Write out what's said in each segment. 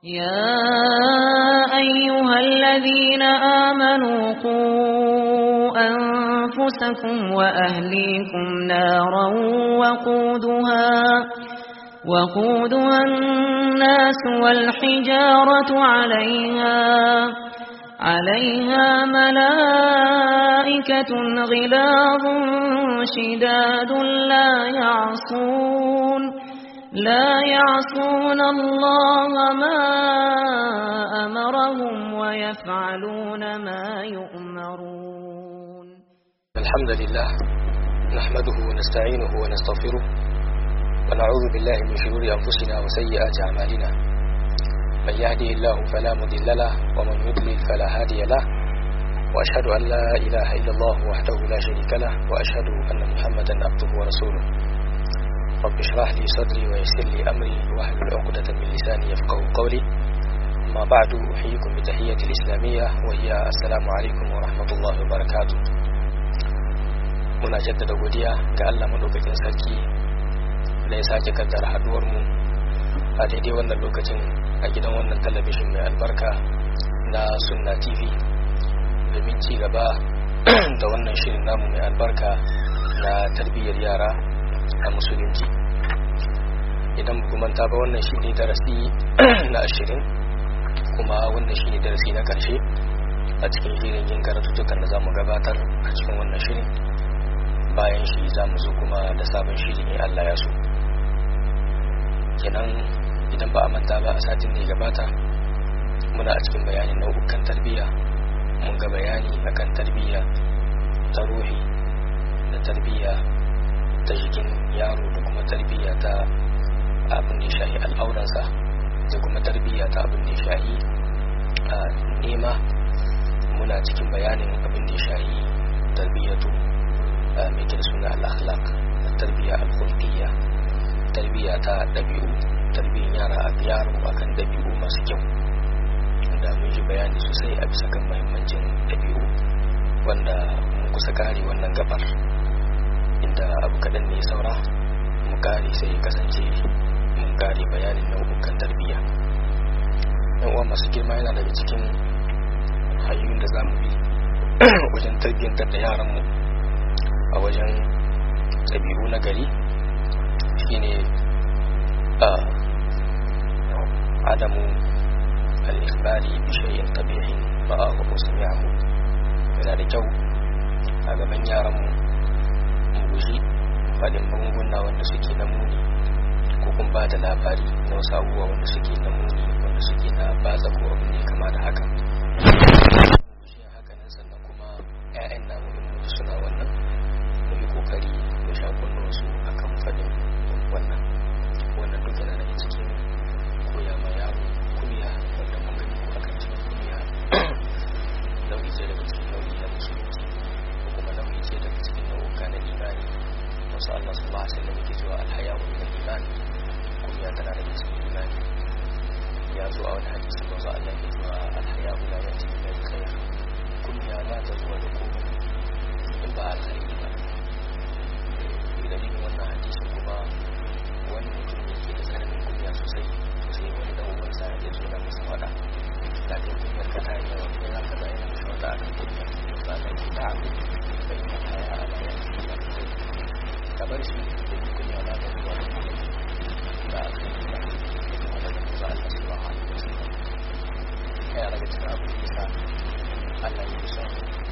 يا أيها الذين آمنوا قوا أنفسكم وأهليكم نارا وقودها وقودها الناس والحجارة عليها عليها ملائكة غلاظ شداد لا يعصون لا يعصون الله ما أمرهم ويفعلون ما يؤمرون الحمد لله نحمده ونستعينه ونستغفره ونعوذ بالله من شرور أنفسنا وسيئات أعمالنا من يهده الله فلا مضل له ومن يضلل فلا هادي له وأشهد أن لا إله إلا الله وحده لا شريك له وأشهد أن محمدا عبده ورسوله رب اشرح لي صدري ويسر لي أمري واحلل عقدة من لساني يفقه قولي أما بعد أحييكم بتحية الإسلامية وهي السلام عليكم ورحمة الله وبركاته muna jaddada godiya ga Allah madaukakin sarki da ya sake kaddara haduwar mu a daidai wannan lokacin a gidan wannan talabishin mai albarka na sunna tv domin ci gaba da wannan shirin namu mai albarka na tarbiyyar yara a musulunci idan ba manta ba wannan shi ne darasi na ashirin kuma wannan shi ne darasi na karshe a cikin shirin yin karatuttukan da za mu gabatar a cikin wannan shirin bayan shi za mu zo kuma da sabon shiri ne Allah ya so kenan idan ba a manta ba a satin da ya gabata muna a cikin bayanin nau'ukan tarbiyya mun ga bayani akan tarbiyya ta ruhi da tarbiyya ta jikin yaro da kuma tarbiyya ta abin da ya shahi al'auransa da kuma tarbiyya ta abin da ya shahi a nema muna cikin bayanin abin da ya shahi tarbiyyatu mai da suna al'akhlaq da tarbiyya al-khulqiyya tarbiyya ta dabi'u tarbiyyar yara a yaro akan dabi'u masu kyau da mun ji bayani sosai a bisa kan muhimmancin dabi'u wanda mun kusa kare wannan gabar inda abu kaɗan ne saura mu kare sai kasance mun kare bayanin nau'ukan tarbiyya yan uwa masu girma yana daga cikin hanyoyin da za mu bi wajen tarbiyyantar da yaranmu a wajen ɗabi'u na gari shine a adamu al-ikhbari bi shay'in qabihin ra'ahu wa sami'ahu yana da kyau a gaban yaran mu mu guji fadin magunguna wanda suke na muni ko kuma ba da labari na wasu abubuwa wanda suke na muni wanda suke na batsa ko abin da ya kama da haka haka nan sannan kuma 'ya'yan namu in suna wannan mu yi kokari mu sha su akan fadin wannan wannan duk yana daga cikin koya ma yaro kuliya wanda mun gani ko akan cikin kuliya nau'i ce daga cikin nau'i na musulunci ko kuma nau'i ce daga cikin nau'uka na imani wasu Allah sallallahu alaihi wasallam yake cewa alhaya wa min iman kuliya tana daga cikin imani ya zo a wani hadisi wasu Allah yake cewa alhaya la yati bil khair kuliya ba ta zuwa da komai in ba alkhairi ba dalilin wannan hadisin kuma wani mutum ne ke da tsananin kunya sosai sai wani da ubansa ya zo da masa fada da kai kunyar ka ta yi yawa ko za ka zai na shawata a kan kunyar ba ka ki ta abu bai yi mata ya ala ya ci ba ka bar shi da yi kunya na da zuwa da kuma da aka yi ba kuma da kuma Allah su ba hannu da su ya daga cikin abu da yasa Allah ya yi son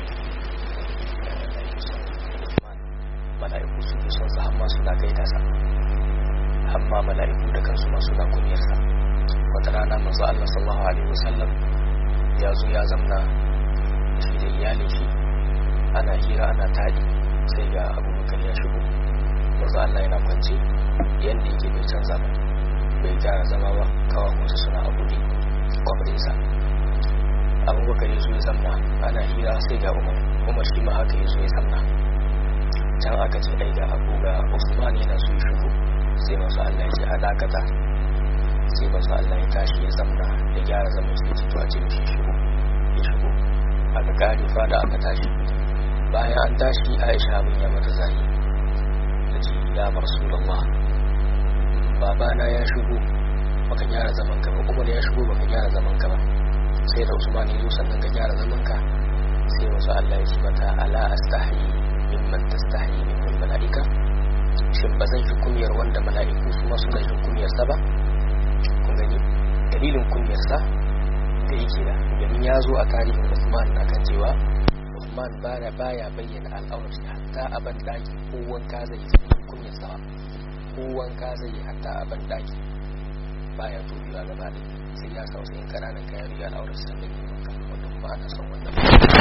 mala'iku su fi son sa amma suna gaida sa amma mala'iku da kansu ma suna kunyar sa wata rana manzo Allah sallallahu alaihi wasallam ya zo ya zamna shi da iyalin shi ana hira ana tadi sai ga abubakar ya shigo manzo Allah yana kwance yanda yake bai canza ba bai gyara zama ba kawai suna a buɗe kwabrinsa abubakar ya zo ya zamna ana hira sai ga umar umar shi ma haka ya zo ya zamna can aka ce ai ga abu ga usman yana so ya shigo sai masu allah ya ce a dakata sai masu allah ya tashi ya zamna ya gyara zaman shi ce to a ce mishi shigo ya shigo aka kare fada aka tashi bayan an tashi aisha abin ya mata zai ta ce ya rasulallah babana ya shigo baka gyara zaman ka ba umar ya shigo baka gyara zaman ka ba sai da usman ya zo sannan ka gyara zaman ka sai wasu Allah ya ce mata ala astahi mimman tastahi mimman mala'ika shin ba zan shi kunyar wanda mala'iku su ma suna jin kunyar sa ba kun gani dalilin kunyar sa da yake da domin ya zo a tarihin Usman akan cewa Usman baya baya bayyana al'aurar shi hatta a ban daki ko wanka zai yi kunyar sa ko wanka zai yi hatta a ban daki baya tubiwa gaba da sai ya sausa yin kananan kayan riga al'aurar sa da yi wanka wanda kuma ana son wannan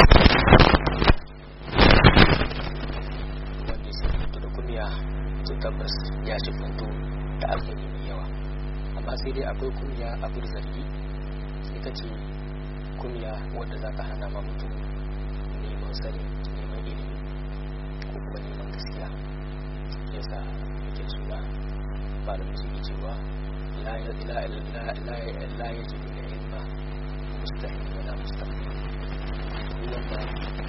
wanda sai fito da kunya to tabbas ya ci funto da alheri mai yawa amma sai dai akwai kunya abin zargi sai ka ce kunya wadda za ka hana ma mutum neman sani neman ilimi ko kuma neman gaskiya yasa yake suna malamin su ke cewa la ya ji da ilma mustahil wala mustahil wanda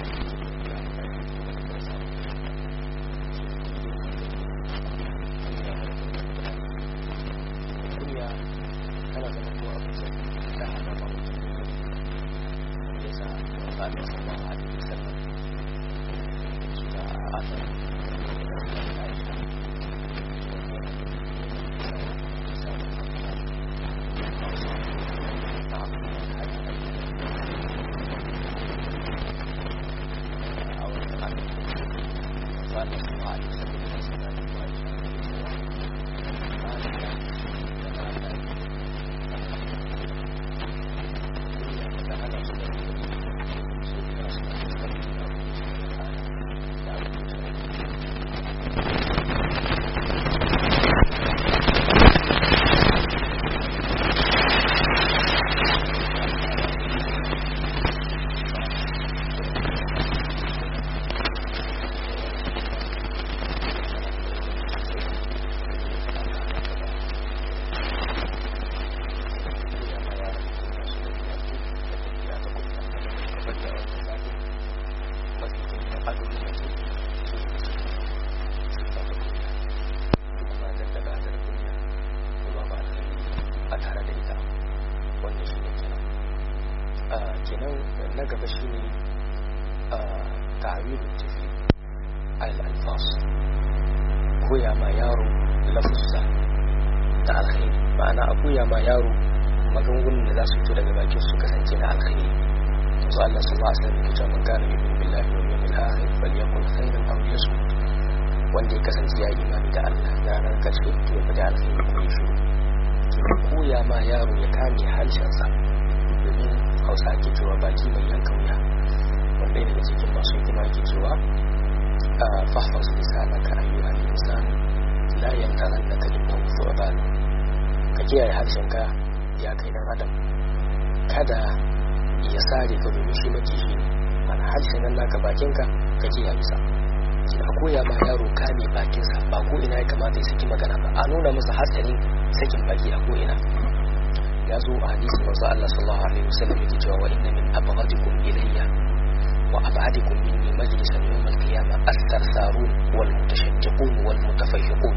kunya tana zama to abin da ta hana ma mutum yasa wanda Allah sallallahu alaihi wasallam suna asar kenan na gaba shi ne ta'awilu tafi al-alfas koya ma yaro lafuzza da alkhairi ma'ana a koya ma yaro magungunan da za su fito daga bakin su kasance na alkhairi yanzu Allah sallallahu alaihi wasallam yake cewa man kana yu'minu billahi wal yawmil akhir falyaqul khairan aw liyasmut wanda ya kasance ya yi imani da Allah da ranar karshe to ya fada alkhairi ko ya shiru koya ma yaro ya kame harshensa domin hausa ake cewa baki mai yankan wuya wanda daga cikin masu hikima ke cewa a fahfaz lisanaka ayyuha al-insan la yantarannaka innahu thu'ban ka kiyaye harshenka ya kai dan adam kada ya sare ka domin shi maki shi ne mana harshen nan naka bakinka ka kiyaye sa a koya ma yaro kame bakinsa ba ko ina ya kamata ya saki magana ba a nuna masa hatsarin sakin baki a ko ina ya zo a hadisi manzo Allah sallallahu alaihi wasallam yake cewa wa inna min abghadikum ilayya wa ab'adikum minni majlisan yawm al-qiyamah as-sarsarun wal mutashajjiqun wal mutafayyiqun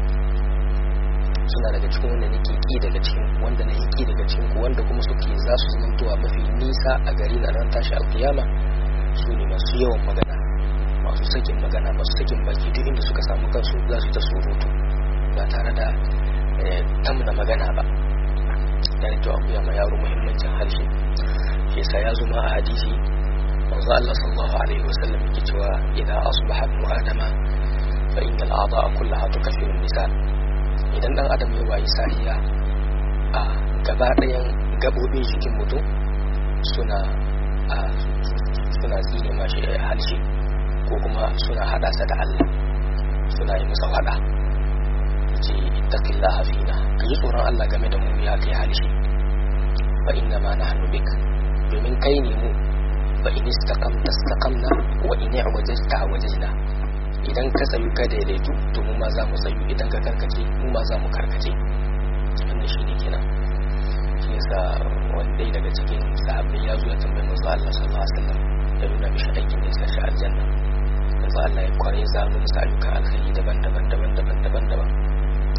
suna daga cikin wanda nake ki daga cikin wanda na ki daga cikin ku wanda kuma suke za su zamantowa mafi nisa a gari na ran tashi al-qiyama su ne masu yawan magana masu sakin magana masu sakin baki duk inda suka samu kansu za su ta surutu ba tare da tamna magana ba da ne to akuya ma yaro muhimmancin harshe shi yasa ya zuma a hadisi manzo Allah sallallahu alaihi wasallam yake cewa idan asbaha ibn adama fa inna al-a'dha'a kullaha tukaffiru an-nisan idan dan adam ya wayi sahiya a gaba ɗayan gabobin jikin mutum suna a suna tsine mashi harshe ko kuma suna hada sa da Allah suna yi masa fada ce ittaqillaha fina ka ji tsoron Allah game da mu ya kai halishi fa inna ma nahnu bik domin kai ne mu fa in istaqamta istaqamna wa in i'wajajta wajajna idan ka tsayu ka daidaitu to mu ma za mu tsayu idan ka karkace mu ma za mu karkace wannan shine kenan shi yasa wanda daga cikin sahabbai ya zo ya tambayi manzo Allah sallallahu alaihi wasallam ya nuna mishi aikin da ya sashi aljanna manzo Allah ya kware zanu musu ayyukan alkhairi daban-daban daban-daban daban-daban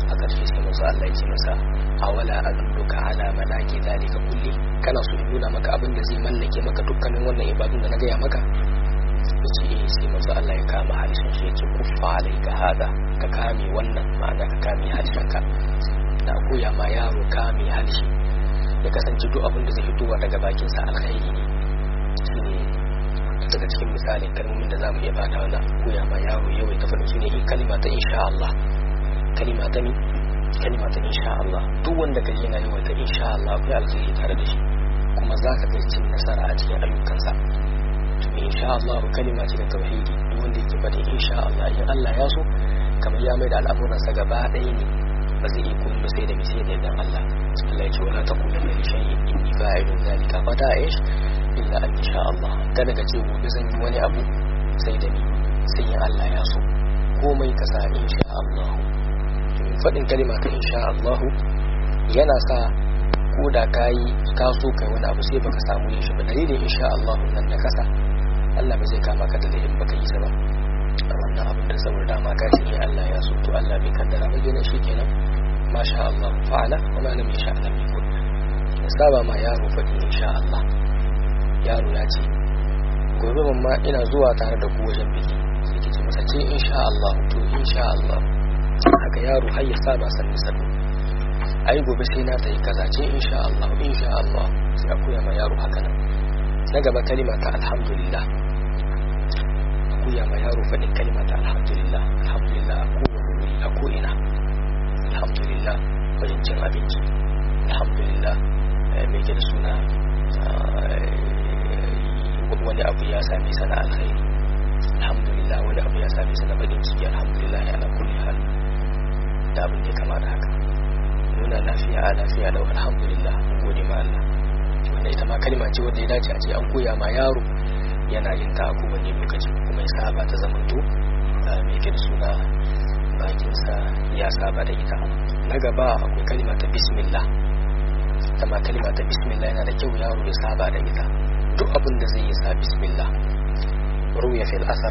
a ƙarshe sai manzo Allah ya ce masa awala adulluka ala malaki zalika kulli kana so in nuna maka abin da zai mallake maka dukkanin wannan ibadun da na gaya maka yace eh sai manzo Allah ya kama halishin shi yace kuffa alayka hada ka kame wannan ma'ana ka kame halishin ka na koya ma yaro kame halishi ya kasance duk abin da zai fitowa daga bakin sa alkhairi ne shine daga cikin misalin kalmomin da zamu iya bada wannan koya ma yaro yawai ta faɗin shine kalima ta insha Allah kalima ta ni kalima ta insha Allah duk wanda kaje yana yawan ta insha Allah akwai alkhairi tare da shi kuma zaka ga cin nasara a cikin ayyukansa to insha Allah kalima ce da tauhidi duk wanda yake faɗin insha Allah in Allah ya so kamar ya mai da al'amuransa gaba ɗaya ne ba zai iya komai sai da mi sai da idan Allah Allah ya ce wala taqulanna li shay'in inni fa'ilun zalika fa da'ish illa an insha Allah kada ka ce gobe zan yi wani abu sai da ni sai in Allah ya so komai ka sa insha Allah faɗin kalima ta insha Allah yana sa ko da kayi ka so kai wani abu sai baka samu yin shi ba dalilin insha Allah nan da kasa Allah ba zai kama ka da laifin baka yi sa ba a wannan abin da saboda dama ka ce Allah ya so to Allah bai kaddara ba gina shi kenan masha Allah fa'ala wa ma lam yasha lam yakun saba ma yaro faɗin insha Allah yaro ya ce gobe mamma ina zuwa tare da ku wajen biki sai ki ce masa ce insha Allah to insha Allah haka yaro har ya saba sanni sanni ai gobe sai na ta yi kaza ce insha Allah insha Allah sai a koya ma yaro haka nan na gaba kalima ta alhamdulillah a koya ma yaro faɗin kalima ta alhamdulillah alhamdulillah a kowane wuri a ko'ina alhamdulillah wajen cin abinci alhamdulillah mai ke da suna wani abu ya sami sana alkhairi alhamdulillah wani abu ya sami sana baɗin ciki alhamdulillah ya na kulli hal da abin da ya kama da haka nuna lafiya a lafiya da alhamdulillah mun gode ma Allah wanda ita ma kalma ce wanda ya dace a ce an koya ma yaro yana yin ta a kowane lokaci kuma ya saba ta zamanto mai ke da suna bakinsa ya saba da ita na gaba akwai kalma ta bismillah ta ma kalma ta bismillah yana da kyau yaro ya saba da ita duk abin da zai yi sa bismillah ruya fil asar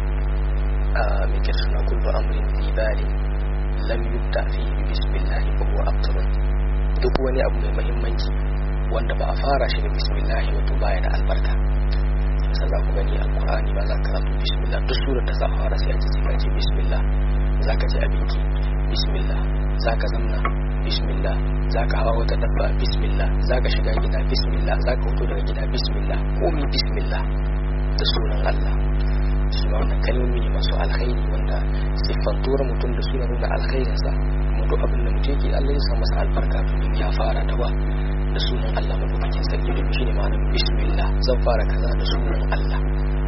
mai ke suna kullu amrin dibali lam yubda fihi bi bismillah fa huwa abtar duk wani abu mai muhimmanci wanda ba a fara shi da bismillah wato baya da albarka sai za ku gani alqur'ani ba za ka karanta bismillah duk surar da za a fara sai a ce ka ce bismillah zaka ci abinci bismillah zaka zamna bismillah zaka hawa wata dabba bismillah zaka shiga gida bismillah zaka fito daga gida bismillah komai bismillah da sunan Allah shi ma wannan kalmomi ne masu alkhairi wanda siffantuwar mutum da suna nuna alkhairinsa kuma duk abin da mutum yake Allah ya sa masa albarka domin ya fara da ba da sunan Allah madaukakin sarki domin shi ne ma'anar bismillah zan fara kaza da sunan Allah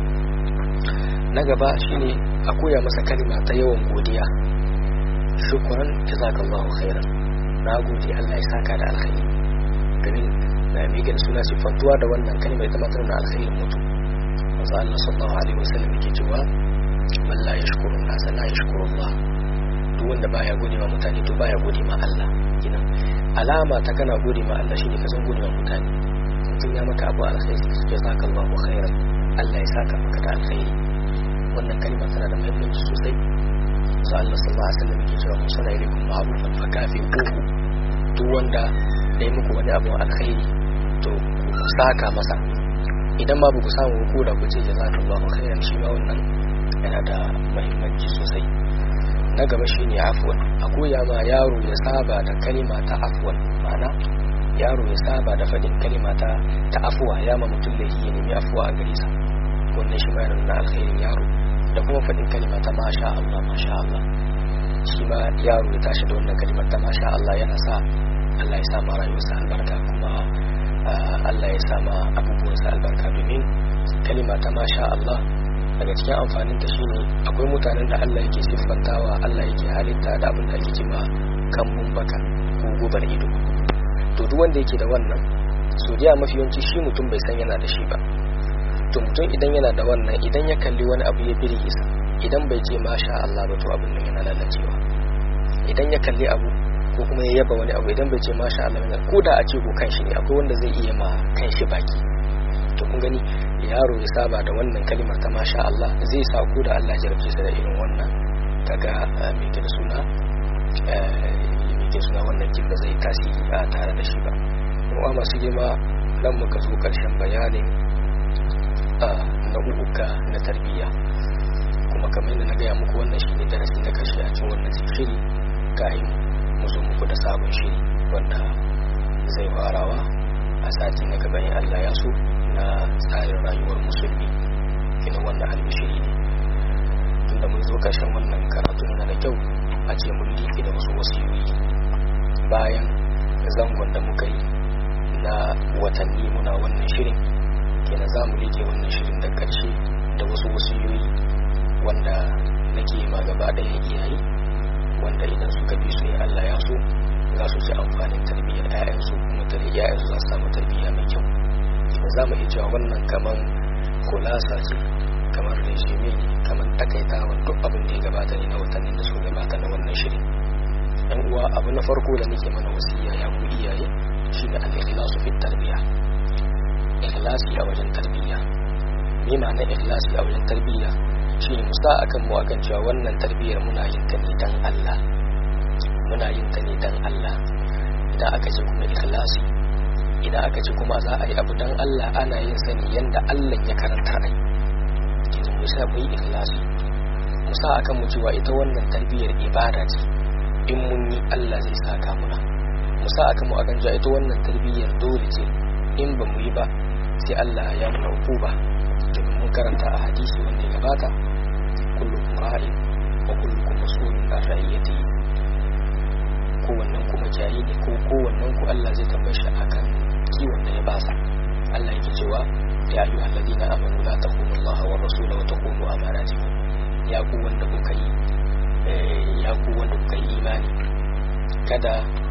na gaba shine a koya masa kalma ta yawan godiya shukran jazakallahu khairan na gode Allah ya saka da alkhairi domin na miƙe da suna siffantuwa da wannan kalma ita ma tana alkhairin mutum manzo Allah sallallahu alaihi wasallam yake cewa man la yashkuru nas la yashkuru Allah duk wanda baya gode ma mutane to baya gode ma Allah kina alama ta kana gode ma Allah shine ka san gode ma mutane mutum ya maka abu alkhairi jazakallahu khairan Allah ya saka maka da alkhairi wannan kalma tana da muhimmanci sosai sai Allah sallallahu alaihi wasallam yake cewa mun sana ilaikum ma'rufan fa kafi uku duk wanda da yi muku wani abu alkhairi to ku saka masa idan babu ku samu ko da ku ce jazakallahu khairan shi ma wannan yana da muhimmanci sosai na gaba shine afwan a koya ma yaro ya saba da kalima ta afwan ma'ana yaro ya saba da fadin kalima ta ta afwa ya ma mutum laifi ya nemi afwa a gare sa wannan shi ma yana nuna alkhairin yaro da kuma fadin kalima ta masha Allah masha Allah shi ma yaro ya tashi da wannan kalimar ta masha Allah yana sa Allah ya sa ma rayuwarsa albarka kuma Allah ya sama abubuwansa albarka domin kalima ta masha Allah daga cikin amfanin ta shine akwai mutanen da Allah yake siffantawa Allah yake halitta da abin da ake cewa kambun baka ko gubar ido to duk wanda yake da wannan so da mafi yawanci shi mutum bai san yana da shi ba to mutum idan yana da wannan idan ya kalli wani abu ya birge sa idan bai ce masha Allah ba to abin nan yana lalacewa idan ya kalli abu ko kuma ya yaba wani abu idan bai ce masha Allah ne ko da a ce ko kanshi ne akwai wanda zai iya ma kanshi baki to kun gani yaro ya saba da wannan kalimar ta masha Allah zai sa ko da Allah ya jarabce sa da irin wannan kaga me ke da suna yake suna wannan kin ba zai tasiri a tare da shi ba kuma masu girma nan muka zo karshen bayanin nau'uka na tarbiyya kuma kamar yadda na gaya muku wannan shi ne darasi na karshe a cikin wannan shiri kayan mu zo muku da sabon shiri wanda zai farawa a sati na gaban Allah ya so na tsarin rayuwar musulmi kina wannan albishiri ne tunda mun zo karshen wannan karatu na da kyau a ce mun liƙe da wasu wasiyoyi bayan zangon da muka yi na watanni muna wannan shirin kenan za mu liƙe wannan shirin da ƙarshe da wasu wasiyoyi wanda nake ma gaba ɗaya iyaye wanda idan suka bi su ya Allah ya so za su ci amfanin tarbiyyar 'ya'yansu kuma tarbiyyar 'ya'yansu za su samu tarbiyya mai kyau za mu iya cewa wannan kamar kulasa ce kamar resume ne kamar takaitawa duk abin da ya gabata ne na watannin da suka gabata na wannan shirin yan uwa abu na farko da nake mana wasiya ya ku iyaye shine al-ikhlasu fi tarbiya ikhlasi a wajen tarbiyya me ma'ana ikhlasi a wajen tarbiyya shine mu sa akan mu akan cewa wannan tarbiyyar muna yin ta ne dan Allah muna yin ta ne dan Allah idan aka ce kuma ikhlasi idan aka ce kuma za a yi abu dan Allah ana yin sani yanda Allah ya karanta ai kina mu sa mu yi ikhlasi mu sa akan mu cewa ita wannan tarbiyyar ibada ce in mun yi Allah zai saka muna mu sa akan mu akan cewa ita wannan tarbiyyar dole ce in ba mu yi ba sai Allah ya muna hukuma domin mun karanta a hadisi wanda ya gabata kullukum ra'in wa kullukum mas'ulun an ra'iyatihi kowannen ku makiyayi ne ko kowannen ku Allah zai tambaye shi akan kiwon da ya basa Allah yake cewa ya ayu alladina amanu la takhunu Allah wa rasula wa takhunu amanatikum ya ku wanda kuka yi ya ku wanda kuka yi imani kada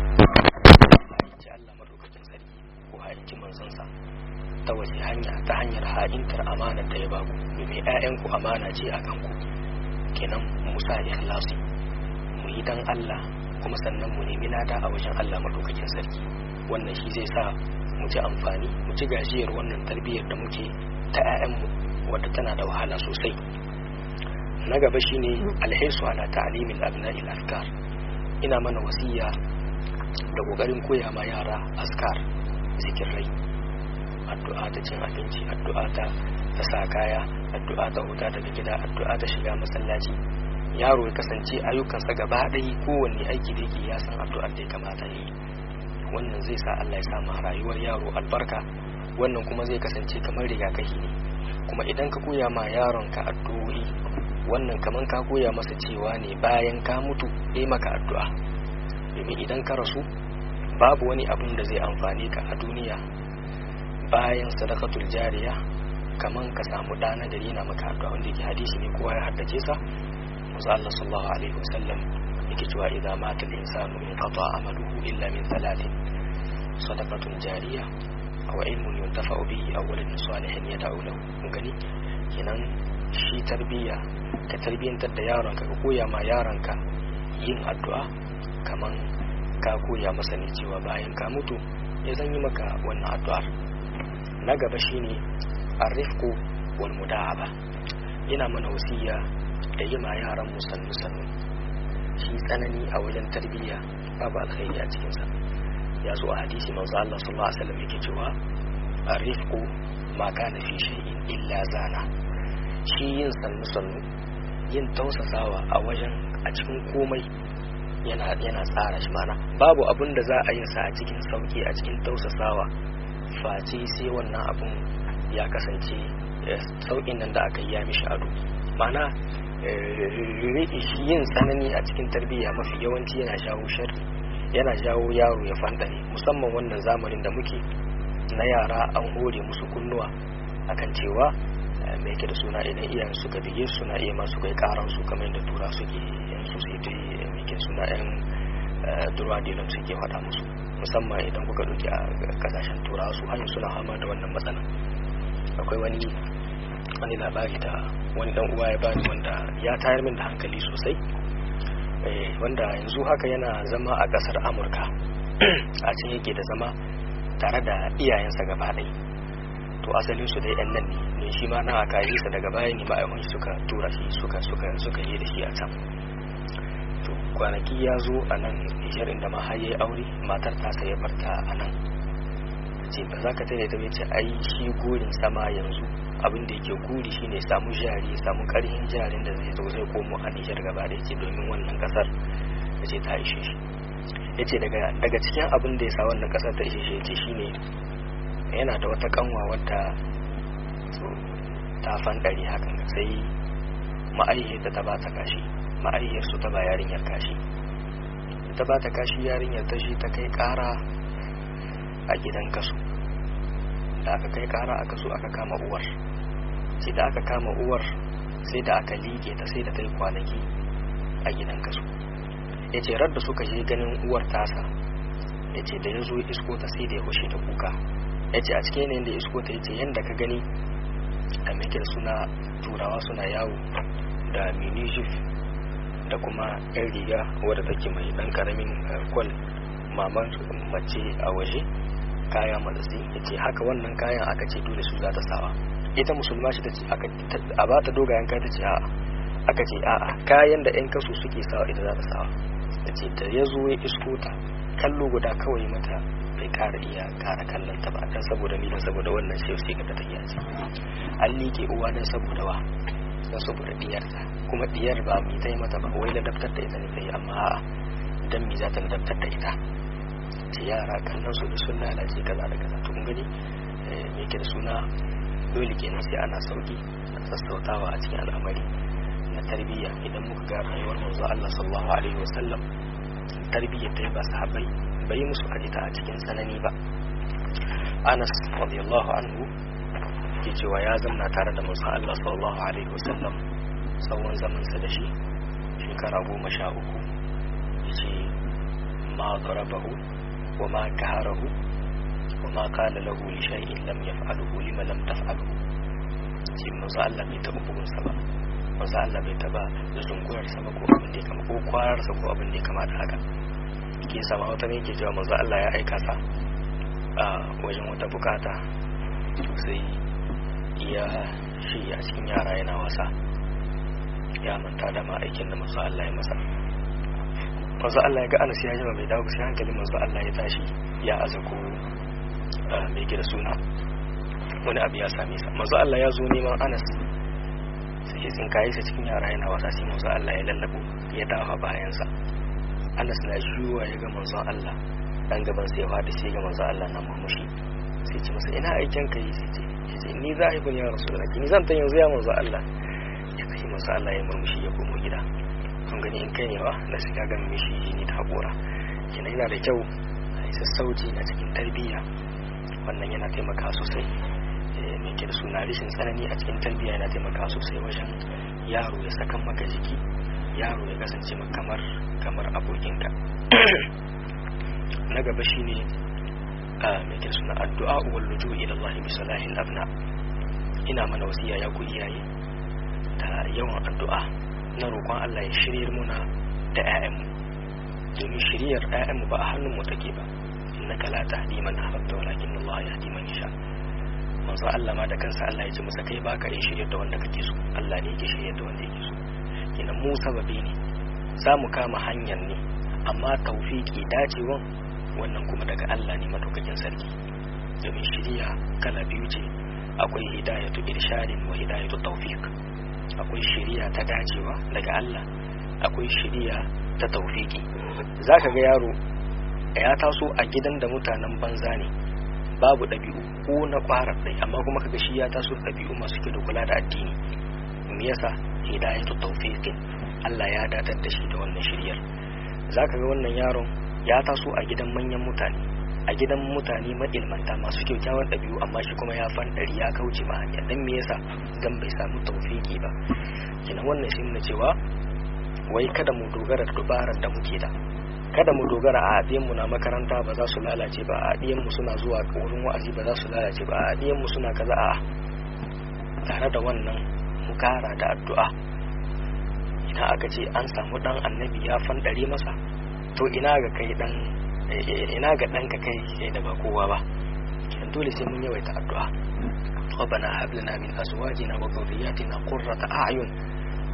ji Allah madaukakin sarki ko haƙƙi manzon sa ta wace hanya ta hanyar ha'intar amana da ya baku domin ƴaƴanku amana ce a kanku kenan musa ikhlasi mu yi dan Allah kuma sannan mu nemi lada a wajen Allah madaukakin sarki wannan shi zai sa mu ci amfani mu ci gajiyar wannan tarbiyyar da muke ta 'ya'yanmu wadda tana da wahala sosai na gaba shine alhaisu ala ta'limil abna'il afkar ina mana wasiya da kokarin koya ma yara askar zikirai addu'a ta cin abinci addu'a ta ta sa kaya addu'a ta huta daga gida addu'a ta shiga masallaci yaro ya kasance ayyukansa gaba ɗaya kowanne aiki da yake ya san addu'ar da ya kamata yi wannan zai sa Allah ya sama rayuwar yaro albarka wannan kuma zai kasance kamar rigakafi ne kuma idan ka koya ma yaron ka addu'o'i wannan kamar ka koya masa cewa ne bayan ka mutu yi maka addu'a domin idan ka rasu babu wani abin da zai amfani ka a duniya bayan sadakatul jariya kaman ka samu ɗana da na maka addu'a wanda yake hadisi ne kowa ya haddace sa manzo Allah sallallahu alaihi wasallam yake cewa idza mata al-insanu in qata amaluhu illa min thalathin sadaqatun jariya aw ilmun yuntafa'u bihi aw waladun salihin yad'u lahu kun gani kenan shi tarbiya ka tarbiyantar da yaronka ka koya ma yaronka yin addu'a kaman ka koya masa ne cewa bayan ka mutu ya zan yi maka wannan addu'ar na gaba shine arrifku wal muda'aba ina mana wasiya da yi ma yaran mu sannu sannu shi tsanani a wajen tarbiyya babu alkhairi a cikinsa ya zo a hadisi manzo Allah sallallahu alaihi wasallam yake cewa arifku ma kana fi shay'in illa zana shi yin sannu sannu yin tausasawa a wajen a cikin komai yana yana tsara shi mana babu abin da za a yin sa a cikin sauki a cikin tausasawa face sai wannan abun ya kasance sauƙin nan da aka yi ya mishi ado mana yin tsanani a cikin tarbiyya mafi yawanci yana jawo sharri yana jawo yaro ya fandare musamman wannan zamanin da muke na yara an hore musu kunnuwa akan cewa mai yake da suna idan iyayen suka bige suna iya masu kai karan su kamar yadda tura suke yan society mai ke suna yan durwa dilam suke faɗa musu musamman idan kuka ɗauki a kasashen turawa su hanyar suna hama da wannan matsala akwai wani wani labari da wani dan uwa ya bani wanda ya tayar min da hankali sosai wanda yanzu haka yana zama a kasar amurka a can yake da zama tare da iyayensa gaba ɗaya to asalin su dai yan nan ne ne shi ma na aka yi sa daga baya ne ma'aikun suka tura shi suka suka suka yi da shi a can to kwanaki ya zo a nan nijar inda ma har yayi aure matar ta sai ya barta a nan ce ba za ka tare ta ce ai shi gurin sama yanzu abin da yake guri shine samu jari samu karhin jarin da zai zo zai komo a nijar gaba da yake domin wannan kasar da ce ta ishe shi ya ce daga cikin abin da ya sa wannan kasar ta ishe shi ya ce shine yana da wata kanwa wadda ta fanɗari hakan sai ma'aihiyar ta ba ta kashi ma'aihiyar su ta ba yarinyar kashi ta ba ta kashi yarinyar ta shi ta kai ƙara a gidan kasu da aka kai ƙara a kasu aka kama uwar sai da aka kama uwar sai da aka liƙe ta sai da ta yi kwanaki a gidan kasu ya ce radda suka je ganin uwar tasa ya ce da ya zo isko ta sai da ya hushe da kuka ya ce a cikin yanayin da isko ta ya ce yadda ka gani a mekin suna turawa suna yawo da minijif da kuma yan riga wadda take mai dan karamin kwal maman mace a waje kaya matsatsi ya ce haka wannan kayan aka ce dole su za ta sawa ita musulma shi ta ce a ba ta dogayen kaya ta ce a'a aka ce a'a kayan da yan kasu suke sawa ita za ta sawa ta ce da ya zo ya isko ta kallo guda kawai mata bai kara iya kara kallon ta ba dan saboda ni dan saboda wannan sai sai ga ta yi ce an liƙe uwa dan saboda wa dan saboda diyar ta kuma diyar ba mi ta yi mata ba wai ladabtar da ita ne ta yi amma dan mi za ta ladabtar da ita ce yara kallon su da sun lalace kaza da kaza to kun gani me ke da suna dole kenan sai ana sauki sassautawa a cikin al'amari na tarbiyya idan muka ga rayuwar manzo Allah sallallahu alaihi wasallam tarbiyyar ta ba sahabbai bai musu ajita a cikin tsanani ba Anas radiyallahu anhu ke cewa ya zamna tare da manzo Allah sallallahu alaihi wasallam tsawon zaman sa da shi shekara goma sha uku yace ma darabahu wa ma kaharahu wa ma qala lahu li shay'in lam yaf'aluhu lima lam taf'aluhu shi manzo Allah bai taɓa bugunsa ba manzo Allah bai taba zungurar sa ba ko abin da ya kama ko kwarar sa ko abin da ya kama da haka ke sama wata ne ke cewa manzo Allah ya aika sa a wajen wata bukata sai iya shi a cikin yara yana wasa ya manta da ma aikin da manzo Allah ya masa manzo Allah ya ga Anas ya jima bai dawo sai hankalin manzo Allah ya tashi ya azako mai gida suna wani abu ya same sa manzo Allah ya zo neman Anas sai ya tsinkaye sa cikin yara yana wasa sai manzo Allah ya lallabo ya dafa bayansa Anas na shuwa ya ga manzo Allah dan gaban sai ya fadi sai ga manzo Allah na murmushi sai ce masa ina aikin kai sai ce yace ni zahibun ya rasulullahi ni zan ta yanzu ya manzo Allah ya sai manzo Allah ya murmushi ya komo gida kun gani in kai ne ba na shiga ga mishi ni ta hakura kina yana da kyau a sassauci a cikin tarbiyya wannan yana taimaka sosai mai ke da suna rishin tsanani a cikin tarbiyya yana taimaka sosai wajen yaro ya sakan maka jiki yaro ya kasance kamar kamar abokinka na gaba shine mai ke suna addu'a wal luju ila Allah bi salahil abna ina mana wasiya ya ku iyaye da yawan addu'a na roƙon Allah ya shiryar muna da 'ya'yanmu domin shiryar 'ya'yanmu ba a hannun mu take ba innaka la tahdi man ahbabta walakin Allah yahdi man yasha manzo Allah ma da kansa Allah ya ce masa kai baka yin shiryar da wanda kake so Allah ne yake shiryar da wanda yake so kenan mu sababi ne za mu kama hanyar ne amma taufiki dacewan wannan kuma daga Allah ne madaukakin sarki domin shiriya kala biyu ce akwai hidayatu irshadin wa hidayatu tawfiq akwai shiriya ta dacewa daga Allah akwai shiriya ta taufiki zaka ga yaro ya taso a gidan da mutanen banza ne babu ɗabi'u ko na ƙwarar ɗai amma kuma kaga shi ya taso ɗabi'u masu kyau da kula da addini me yasa hidayatu tawfiqin Allah ya datar da shi da wannan shiryar zaka ga wannan yaron ya taso a gidan manyan mutane a gidan mutane mailmanta masu kyakkyawan ɗabi'u amma shi kuma ya fanɗari ya kauce ma hanya dan me yasa dan bai samu tawfiki ba kina wannan shi ne cewa wai kada mu dogara da dubarar da muke da kada mu dogara a mu na makaranta ba za su lalace ba a mu suna zuwa wurin wa'azi ba za su lalace ba a mu suna kaza a tare da wannan mu kara da addu'a idan aka ce an samu dan annabi ya fandare masa to ina ga kai dan ina ga dan ka kai kai da ba kowa ba kidan dole sai mun yawaita addu'a ربنا هب لنا من ازواجنا وذرياتنا قرة اعين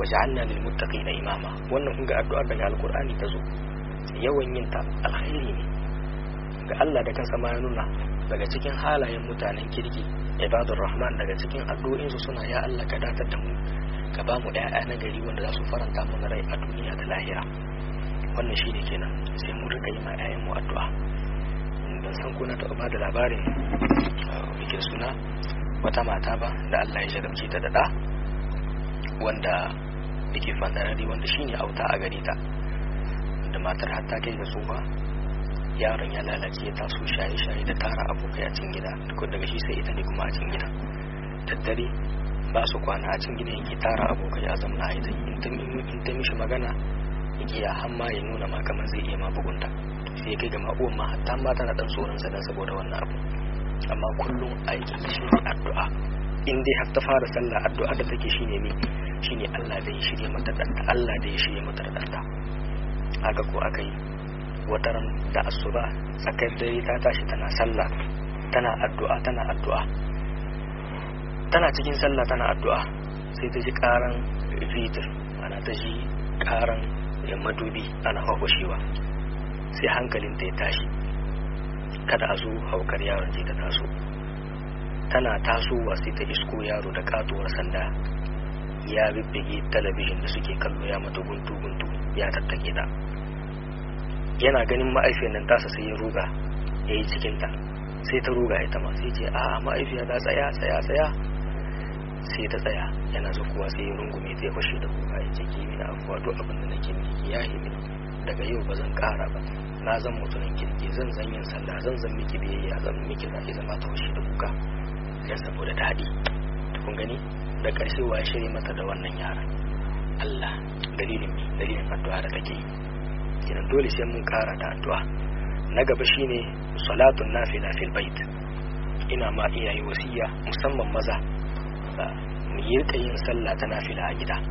wa ja'alna lil muttaqina imama wannan kun ga addu'ar daga alqur'ani ta zo yawan yin ta alkhairi ne ga Allah da kansa ma ya nuna daga cikin halayen mutanen kirki ibadur rahman daga cikin addu'o'in su suna ya Allah ka datar da mu ka ba mu ƴaƴa na gari wanda za su faranta mana rai a duniya da lahira wannan shine kenan sai mu rika yi ma ƴaƴan mu addu'a ban san ko na taɓa ba da labarin bikin suna wata mata ba da Allah ya jarabce ta da ɗa wanda yake fandarari wanda shine auta a gare ta da matar har ta kai ga tsufa yaron ya lalace ya taso shaye-shaye da tara abokai a cikin gida duk daga shi sai ita ne kuma a cikin gida daddare ba su kwana a cikin gida yake tara abokai a zamna a ita in ta mishi magana yake ya hamma ya nuna ma kamar zai iya ma bugunta sai kai ga ma'uwan ma hatta ma tana dan tsoron sa dan saboda wannan abu amma kullum aikin shi ne addu'a in dai har ta fara sallah addu'a da take shine ne shine Allah da ya shirye mata danta Allah da ya shirye mata danta haka ko aka yi wataran da asuba tsakar dare ta tashi tana sallah tana addu'a tana addu'a tana cikin sallah tana addu'a sai ta ji karan vitir ana ta ji karan madubi ana hahwashewa sai hankalinta ya tashi kada a zo haukar yaron ce ta taso tana tasowa sai ta isko yaro da katuwar sanda ya bibbige talabijin da suke kallo ya mata guntu guntu ya tattake ta yana ganin ma'aifiyar nan tasa sai ya ruga ya yi cikinta sai ta ruga ita ma sai ce a ma'aifiya ta tsaya tsaya tsaya sai ta tsaya yana zukuwa sai ya rungume ta ya fashe da kuka ya ce kimi na afuwa duk abin da nake miki ya yi mini daga yau ba zan kara ba na zan mutumin kirki zan zan yin sallah zan zan miki biyayya zan miki za ki zama ta fashe da kuka ya saboda daɗi kun gani da ƙarshe wa ya shirya mata da wannan yaran Allah dalilin mi dalilin addu'a da take yi kenan dole sai mun kara da addu'a na gaba shine salatun nafila fil bait ina ma iyaye wasiya musamman maza mu yi yin sallah ta nafila a gida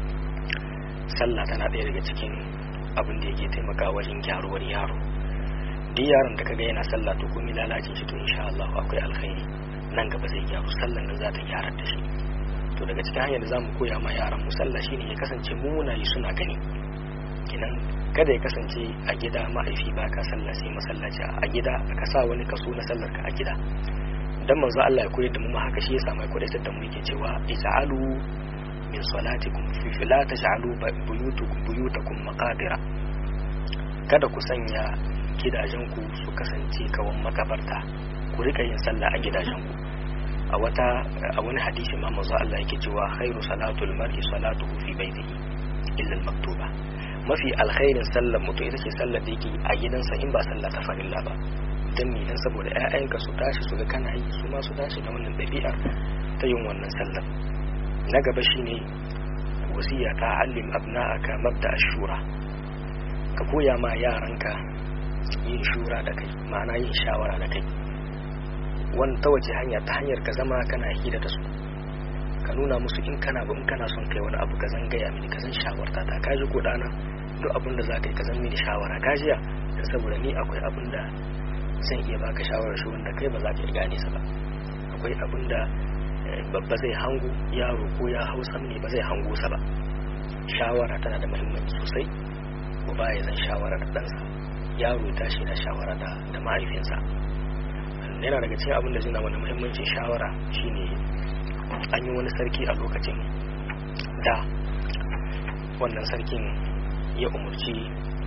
sallah tana ɗaya daga cikin abin da yake taimaka wajen gyaruwar yaro duk yaron da kaga yana sallah to komai lalacin shi to insha Allah akwai alkhairi nan gaba zai gyaru sallan nan za ta gyara da shi to daga cikin hanyar da zamu koya ma yaran mu sallah shine ya kasance mu muna yi suna gani kinan kada ya kasance a gida ma'aifi ba ka sallah sai masallaci a gida ka sa wani kaso na sallar ka a gida dan manzo Allah ya koyar da mu haka shi yasa mai koyar da mu yake cewa ij'alu min salatikum fi la taj'alu buyutakum buyutakum maqabira kada ku sanya gidajenku su kasance kawan makabarta ku rika yin sallah a gidajenku a wata a wani hadisi ma manzo Allah yake cewa khairu salatul mar'i salatuhu fi baitihi illa al-maktuba mafi alkhairin sallar mutum ita ce sallar da yake a gidansa in ba sallah ta farilla ba dan me dan saboda ƴaƴanka su tashi su ga kana yi su ma su tashi da wannan ɗabi'ar ta yin wannan sallar na gaba shine wasiya ta allim abna'aka mabda ashura ka koya ma yaranka yin shura da kai ma'ana yin shawara da kai wani ta wace hanya ta hanyar ka zama kana hira da su ka nuna musu in kana ba in kana son kai wani abu ka zan gaya mini ka zan shawarta ta ka ji ko dana duk abin da za ka yi ka zan mini shawara ka jiya da saboda ni akwai abin da zan iya baka shawarar shi wanda kai ba za ka iya gane sa ba akwai abin da babba zai hango yaro ko ya hau ne ba zai hango sa ba shawara tana da muhimmanci sosai ba ya zan shawara da ɗansa yaro ya tashi na shawara da da mahaifinsa yana daga cikin abin da zai na wani muhimmancin shawara shine an yi wani sarki a lokacin da wannan sarkin ya umarci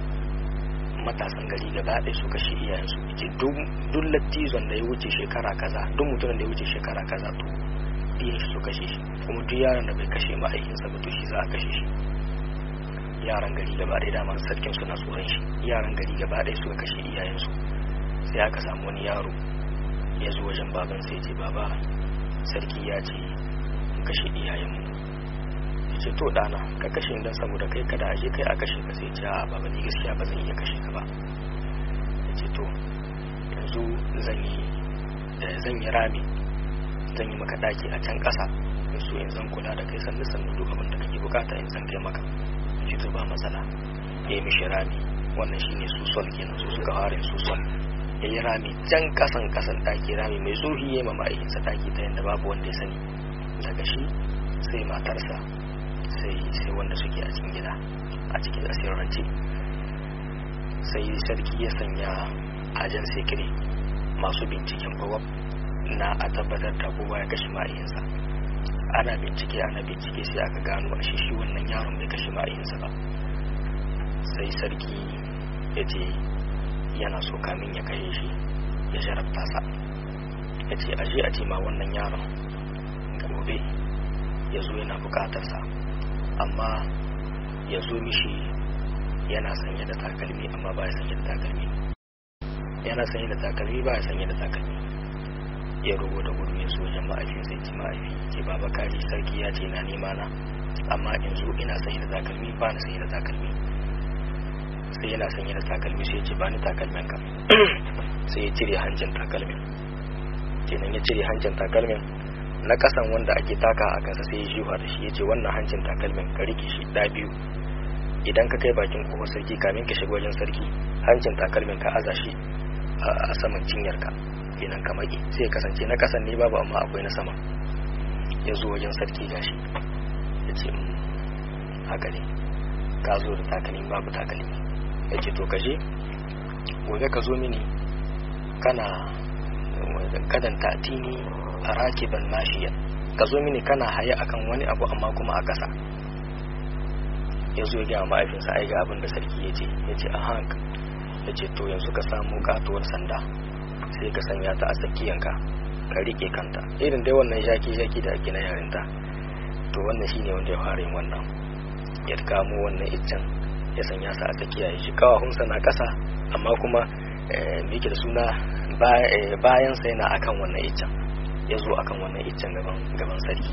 matasan gari gaba ɗaya su kashe iyayensu ce duk lattizon da ya wuce shekara kaza duk mutumin da ya wuce shekara kaza to iyayen shi su kashe shi kuma duk yaron da bai kashe ma'aikinsa ba to shi za a kashe shi yaran gari gaba ɗaya damar sarkin suna tsoron shi yaran gari gaba ɗaya suka kashe iyayensu sai aka samu wani yaro ya zo wajen baban sai ce baba sarki ya ce in kashe iyayenmu ya ce to ɗana ka kashe don saboda kai kada a je kai a kashe ka sai ce a baba ni gaskiya ba zan iya kashe ka ba ya ce to yanzu zan yi zan yi rami zan yi maka daki a can ƙasa in so in zan kula da kai sannu sannu duk abin da kake bukata in zan kai maka ya ce to ba matsala ya yi mishi rami wannan shine su sol kenan su suka fara su sol ya yi rami can kasan kasan taki rami mai tsohi ya ma ma'aikinsa taki ta yadda babu wanda ya sani daga shi sai matarsa sai sai wanda suke a cikin gida a cikin asirance sai sarki ya sanya ajan sekiri masu binciken bawab na a tabbatar da kowa ya kashe ma'ayinsa ana bincike ana bincike sai aka gano a shi wannan yaron bai kashe ma'ayinsa ba sai sarki ya ce yana so kamin ya kashe shi ya jarabta sa ya ce aje a ce ma wannan yaron gobe ya zo yana bukatarsa amma ya zo mishi yana sanye da takalmi amma ba ya sanye da takalmi yana sanye da takalmi ba ya sanye da takalmi ya rubo da gudu ya so wajen ma'aifin sai ci ma'aifi ce baba kaji sarki ya ce na nema na amma in zo ina sanye da takalmi ba na sanye da takalmi sai yana sanye da takalmi sai ya ce ba ni takalmin ka sai ya cire hancin takalmin kenan ya cire hancin takalmin na kasan wanda ake taka a kansa sai ya jiwa da shi ya ce wannan hancin takalmin ka rike shi da biyu idan ka kai bakin kofar sarki kamin ka shiga wajen sarki hancin takalmin ka aza shi a saman cinyarka kenan ka maki sai ya kasance na kasan ne babu amma akwai na sama ya zo wajen sarki gashi ya ce haka ne ka zo da takalmi babu takalmi ya ce to kashe gobe ka zo mini kana kadan tatini a rakiban mashiyan ka zo mini kana haye akan wani abu amma kuma a ƙasa ya zo ya gaya ma'aifinsa ai ga abin da sarki ya ce ya ce a hank ya ce to yanzu ka samu katuwar sanda sai ka sanya ta a tsakiyanka ka rike kanta irin dai wannan shaki-shaki da ake na yarinta to wannan shine wanda ya fara yin wannan ya kamo wannan iccen ya sanya sa a tsakiya ya shi kawahunsa na ƙasa amma kuma me da suna bayansa yana akan wannan iccen ya zo akan wannan iccen gaban sarki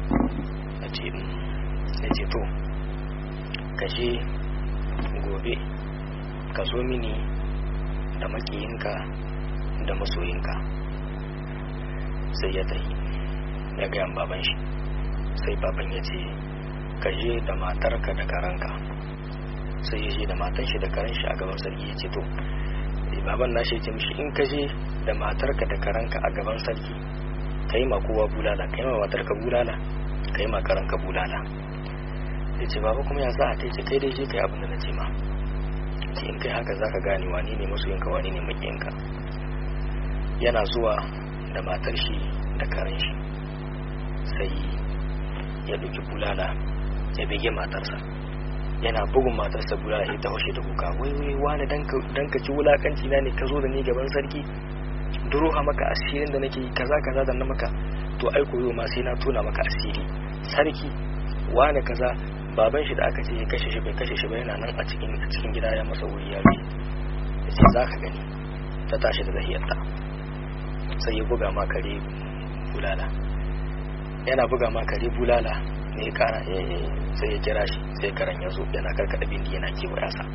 ya ce to kashe gobe ka zo mini da makiyinka da masoyinka sai ya tafi ya gayan baban shi sai baban ya ce ka je da matarka da karanka sai ya je da matan shi da karan shi a gaban sarki ya ce to baban na shi ce mishi in ka je da matarka da karanka a gaban sarki ka yi ma kowa bulala ka yi ma matarka bulala ka yi ma karanka bulala ya ce baba kuma ya za a ta ce kai dai je ka yi abin da na ce ma ce in kai haka za ka gane wani ne masoyinka wani ne makiyinka yana zuwa da matar shi da karen shi sai ya duki bulala ya bege matarsa yana bugun matarsa bulala ya ta hoshe da kuka wai wai wani dan ka ci wulakanci na ne ka zo da ni gaban sarki duruha maka asirin da nake kaza kaza da na maka to ai koyo ma sai na tona maka asiri sarki wani kaza baban shi da aka ce ya kashe shi bai kashe shi ba yana nan a cikin a cikin gida ya masa wuri ya bi ya ce za ka gani ta tashi da zahiyarta sai ya buga ma kare bulala yana buga ma kare bulala ne kara sai ya kira shi sai karen ya zo yana karkada bindi yana kewaya sa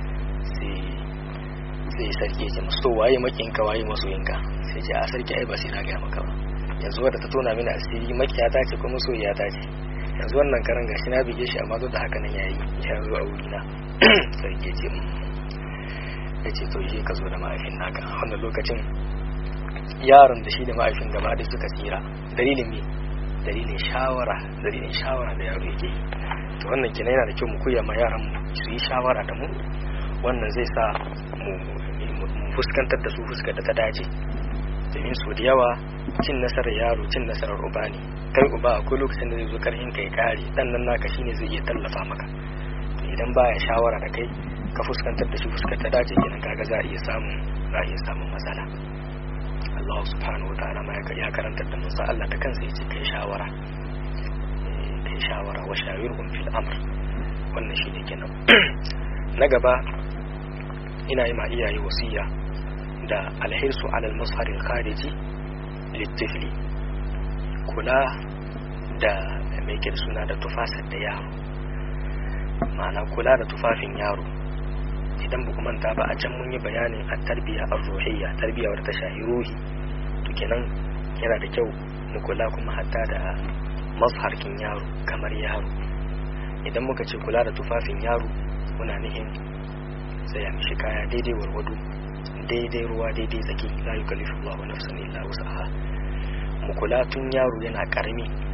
sai sarki ya ce masu to waye makinka waye masoyinka sai ce a sarki ai ba sai na gaya maka ba yanzu wadda ta tona mini asiri makiya ta ce kuma soyayya ta ce yanzu wannan karan gashi na bige shi amma duk da haka nan yayi ya zo a wurina sarki ya ce ya ce to je ka zo da mahaifin naka a wannan lokacin yaron da shi da mahaifin gaba da suka tsira dalilin me dalilin shawara dalilin shawara da yaro yake yi to wannan kenan yana da kyau mu koya ma yaran mu su yi shawara da mu wannan zai sa mu fuskantar da su fuskar da ta dace domin su da yawa cin nasarar yaro cin nasarar uba ne kai uba akwai lokacin da zai zo karhin kai kare dan nan naka shine zai iya tallafa maka idan baya shawara da kai ka fuskantar da shi fuskar ta dace kenan kaga za a iya samun za a iya samun matsala Allah subhanahu wa ta'ala ma ya karantar da musa Allah da kansa yace kai shawara kai shawara wa shawirhum fil amr wannan shine kenan na gaba ina yi ma iyaye wasiya da alhirsu alal musharin khariji littifli kula da mai suna da tufasar da yaro ma'ana kula da tufafin yaro idan ba manta ba a can mun yi bayanin a tarbiya a ruhiyya tarbiya wadda ta shahi ruhi to kenan yana da kyau mu kula kuma hatta da mazharkin yaro kamar yaro idan muka ce kula da tufafin yaro muna nihin sai ya mishi kaya daidai warwado daidai ruwa daidai tsaki la yukallifu Allahu nafsan illa wus'aha mu kula tun yaro yana karami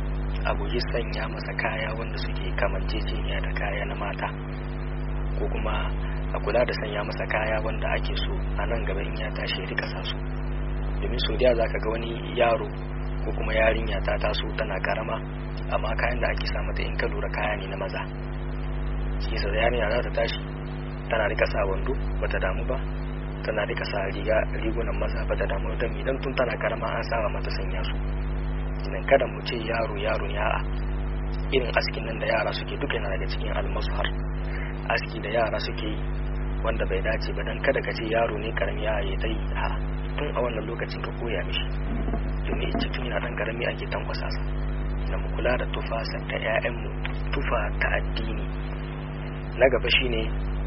a guji sanya masa kaya wanda suke kamanceceniya da kaya na mata ko kuma a kula da sanya masa kaya wanda ake so a nan gaba in ya tashi ya rika sa su domin sau da za ka ga wani yaro ko kuma yarinya ta taso tana karama amma kayan da ake sa mata in ka lura kaya ne na maza shi yasa yarinya za ta tashi tana rika sa wando bata damu ba tana rika sa riga rigunan maza bata damu da idan tun tana karama an saba mata sanya su idan kada mu ce yaro yaro ne a'a irin askin nan da yara suke duka yana daga cikin almashar aski da yara suke yi wanda bai dace ba dan kada ka ce yaro ne karami ya yi ta yi a tun a wannan lokacin ka koya mishi domin ita tun yana dan karami ake tankwasa sa na mu kula da tufasa ta 'ya'yanmu tufa ta addini na gaba shine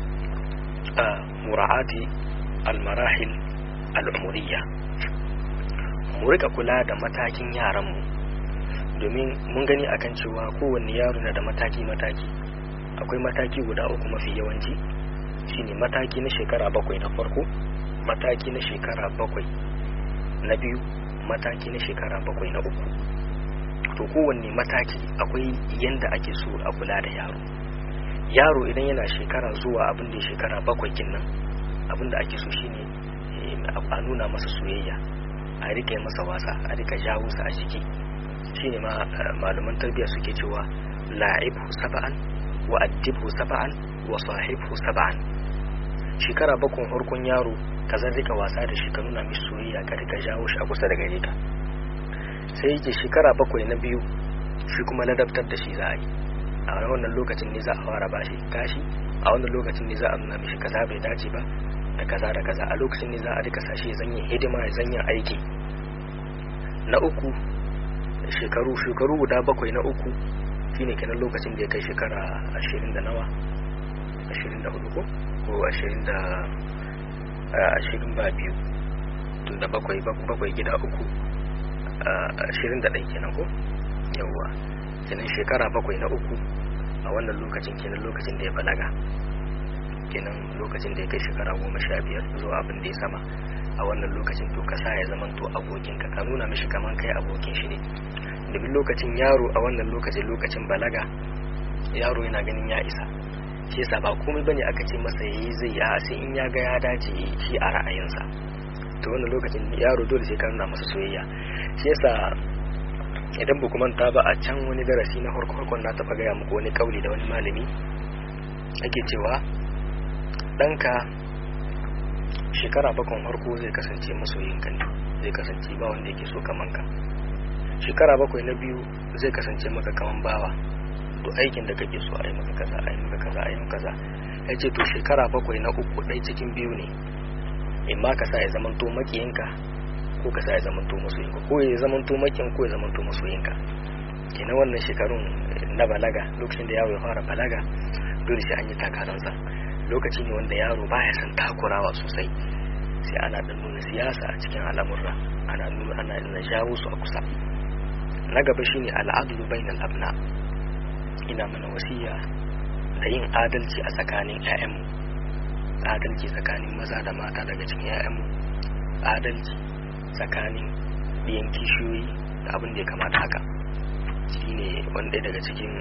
a mura'ati almarahil al'umuriya mu rika kula da matakin yaranmu domin mun gani akan cewa kowanne yaro na da mataki-mataki akwai mataki guda uku mafi yawanci shine mataki na shekara bakwai na farko mataki na shekara bakwai na biyu mataki na shekara bakwai na uku to kowanne mataki akwai yanda ake so a kula da yaro yaro idan yana shekara zuwa abin da ya shekara bakwai kinnan abin da ake so shine a nuna masa soyayya a rika masa wasa a rika jawo sa a jiki shine ma malaman tarbiyya suke cewa la'ibhu saba'an wa addibhu saba'an wa sahibhu saba'an shekara bakwai farkon yaro ka zan rika wasa da shi ka nuna mishi soyayya ka rika jawo shi a kusa da gare ka sai yake shekara bakwai na biyu shi kuma ladabtar da shi za a yi a wannan lokacin ne za a fara bashi kashi a wannan lokacin ne za a nuna mishi kaza bai dace ba da kaza da kaza a lokacin ne za a rika sashi zanyin hidima ya zanyin aiki na uku shekaru shekaru guda bakwai na uku shine kenan lokacin da ya kai shekara ashirin da nawa ashirin da hudu ko ko ashirin da ashirin ba biyu tun da bakwai bakwai gida uku ashirin da ɗai kenan ko yawwa kenan shekara bakwai na uku a wannan lokacin kenan lokacin da ya balaga kenan lokacin da ya kai shekara goma sha biyar zuwa abin da ya sama a wannan lokacin to ka sa ya zaman to abokinka ka nuna mishi kaman kai abokin shi ne domin lokacin yaro a wannan lokacin lokacin balaga yaro yana ganin ya isa shi yasa ba komai bane aka ce masa yayi zai ya sai in ya ga ya dace shi a ra'ayinsa to wannan lokacin yaro dole sai ka nuna masa soyayya shi yasa idan ba manta ba a can wani darasi na harkon na taɓa gaya muku wani kauli da wani malami ake cewa ɗanka shekara bakon harko zai kasance masoyinka ne zai kasance ba wanda yake so kaman ka shekara bakwai na biyu zai kasance maka kaman bawa to aikin da kake so a yi maka kaza a yi maka kaza a yi maka kaza ya ce to shekara bakwai na uku ɗai cikin biyu ne in ma ka sa ya zamanto makiyinka ko ka sa ya zamanto masoyinka ko ya zamanto makin ko ya zamanto masoyinka kenan wannan shekarun na balaga lokacin da yaro ya fara balaga dole sai an yi takaransa lokaci ne wanda yaro baya son takurawa sosai sai ana dan nuna siyasa a cikin al'amurra ana nuna ana nuna jawo su a kusa na gaba shine al'adlu bainal abna ina mana wasiya da yin adalci a tsakanin 'ya'yanmu adalci tsakanin maza da mata daga cikin 'ya'yanmu adalci tsakanin biyan kishiyoyi da abin da ya kamata haka shine wanda daga cikin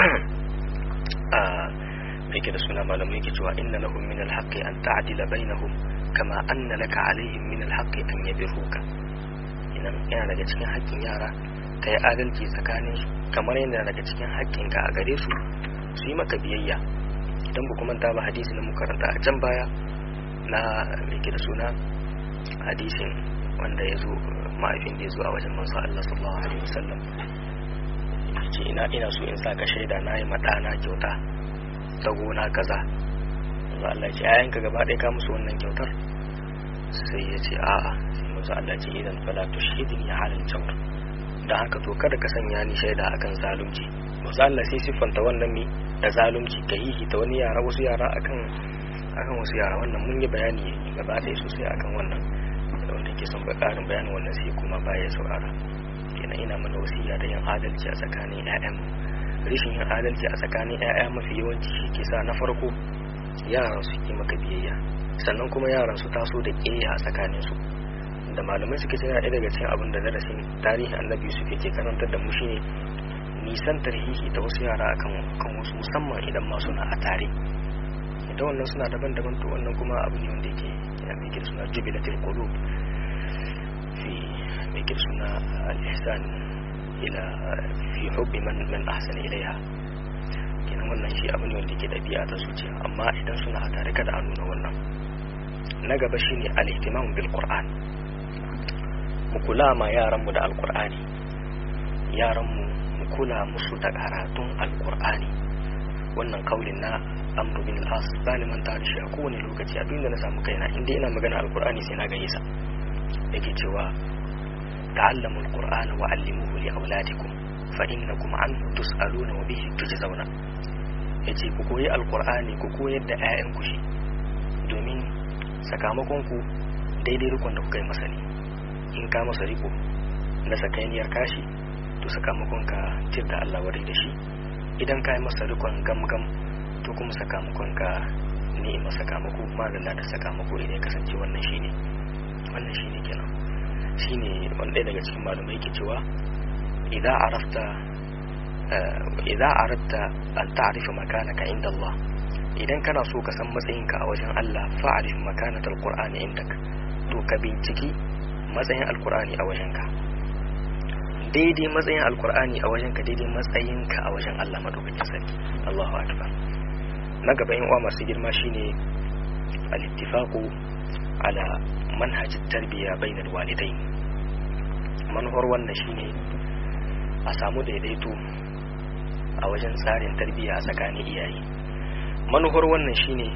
a mai da suna malamai ke cewa inna lahum min alhaqqi an ta'dila bainahum kama anna laka alaihim min alhaqqi an yabiruka idan yana daga cikin haƙƙin yara ka yi adalci tsakanin su kamar yadda daga cikin haƙƙin ka a gare su su yi maka biyayya idan ba kuma ta ba hadisi na makaranta a can baya na mai da suna hadisin wanda ya zo ma'aifin da ya zo a wajen manzo Allah sallallahu alaihi wasallam ce ina ina so in saka shaida na yi maɗana kyauta ta gona kaza manzo Allah ce ayan ka gaba ɗaya ka musu wannan kyautar sai ya ce a'a sai manzo Allah ce idan fala tushhidni ala al-jawr dan haka to kada ka sanya ni shaida akan zalunci manzo Allah sai siffanta wannan mi da zalunci ka yi ta wani yara wasu yara akan akan wasu yara wannan mun yi bayani gaba ɗaya sosai akan wannan wanda ke son ƙarin bayanin wannan sai kuma baya saurara kenan ina mana wasiya da yin adalci a tsakanin 'ya'yan rashin yin adalci a tsakanin 'ya'ya mafi yawanci shi ke sa na farko yaran su ke maka biyayya sannan kuma yaran su taso da ƙeya a tsakanin su da malamai suke cewa ɗaya daga cikin abin da darasin tarihin annabi yusuf yake karantar da mu shine nisantar hihi da wasu yara akan kan wasu musamman idan ma suna a tare idan wannan suna daban-daban to wannan kuma abu ne wanda yake ya mai suna jubilatul qulub fi mai suna al-ihsan ila fi hubbi man man ahsana ilaiha kenan wannan shi abu ne wanda yake dabi'a ta zuciya amma idan suna a tare kada a nuna wannan na gaba shine al-ihtimam bil qur'an mu kula ma yaran mu da al-qur'ani yaran mu mu kula musu da karatun al-qur'ani wannan kaulin na amru bin al-as bani man ta shi a kowane lokaci abinda na samu kaina inda ina magana al-qur'ani sai na gaye sa yake cewa ta'allamu al-qur'ana wa 'allimuhu li auladikum fa innakum anhu tus'aluna wa bihi tujzauna yace ku koyi al-qur'ani ku koyar da 'ya'yanku shi domin sakamakon ku daidai rikon da kuka yi masa ne in ka masa riko na sakainiyar kashi to sakamakon ka tirda Allah wadai da shi idan ka yi masa rikon gamgam to kuma sakamakon ka ni'ima sakamako madalla da sakamako idan ya kasance wannan shine wannan shine kenan shine wanda daga cikin malumai yake cewa idan arafta idan aratta an ta'rifa makanaka inda Allah idan kana so ka san matsayinka a wajen Allah fa'arif makanatal qur'ani indak to ka binciki matsayin alqur'ani a wajenka daidai matsayin alqur'ani a wajenka daidai matsayinka a wajen Allah madaukakin sarki Allahu akbar na gaba in uwa masu girma shine al-ittifaqu ala manhaj at-tarbiya bainal walidain manhar wannan shine a samu daidaito a wajen tsarin tarbiyya a tsakanin iyaye manuhar wannan shine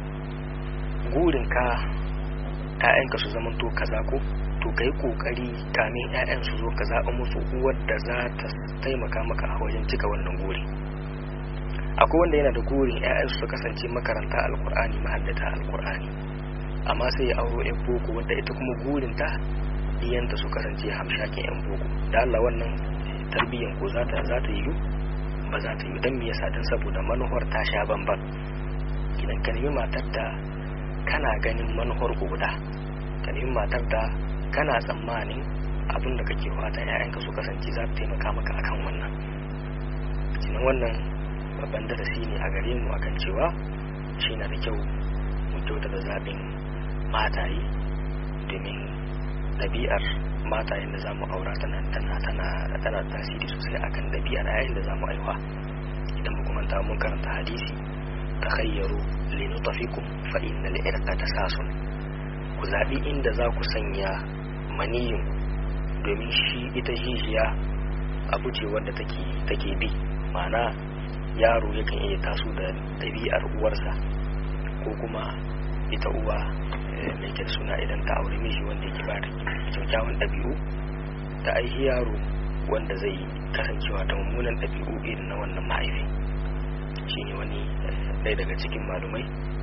gurin ka ƴaƴanka su zama to kaza ko to kai kokari kamin ƴaƴan su zo ka zaɓa musu uwar da za ta taimaka maka a wajen cika wannan guri akwai wanda yana da gurin ƴaƴan su kasance makaranta alkur'ani mahaddata alkur'ani amma sai ya auro ƴan boko wadda ita kuma gurin ta diyanta su kasance hamshakin ƴan boko da Allah wannan tarbiyyan ko za ta za ta yi ba za ta yi don me yasa don saboda manuhar ta sha bamban idan ka nemi matar da kana ganin manuhar guda ka nemi matar da kana tsammanin abin da kake fata ƴaƴanka su kasance za ta taimaka maka akan wannan cikin wannan babban darasi ne a gare mu akan cewa shi na da kyau mu kyauta da zaɓin mataye domin ɗabi'ar matayen da zamu aura tana tana tana tana tasiri sosai akan ɗabi'ar yayin da zamu aiwa idan mu kuma mun karanta hadisi takhayyaru linutafikum fa innal irqa tasasun ku zabi inda za ku sanya maniyin domin shi ita jijiya abu ce wadda take take bi ma'ana yaro yakan iya taso da ɗabi'ar uwarsa ko kuma ita uwa mai kyar suna idan ta aure miji wanda yake ba da kyakkyawan ɗabi'u ta aihi yaro wanda zai kasancewa da mummunan ɗabi'u irin na wannan mahaifi shi ne wani ɗaya daga cikin malumai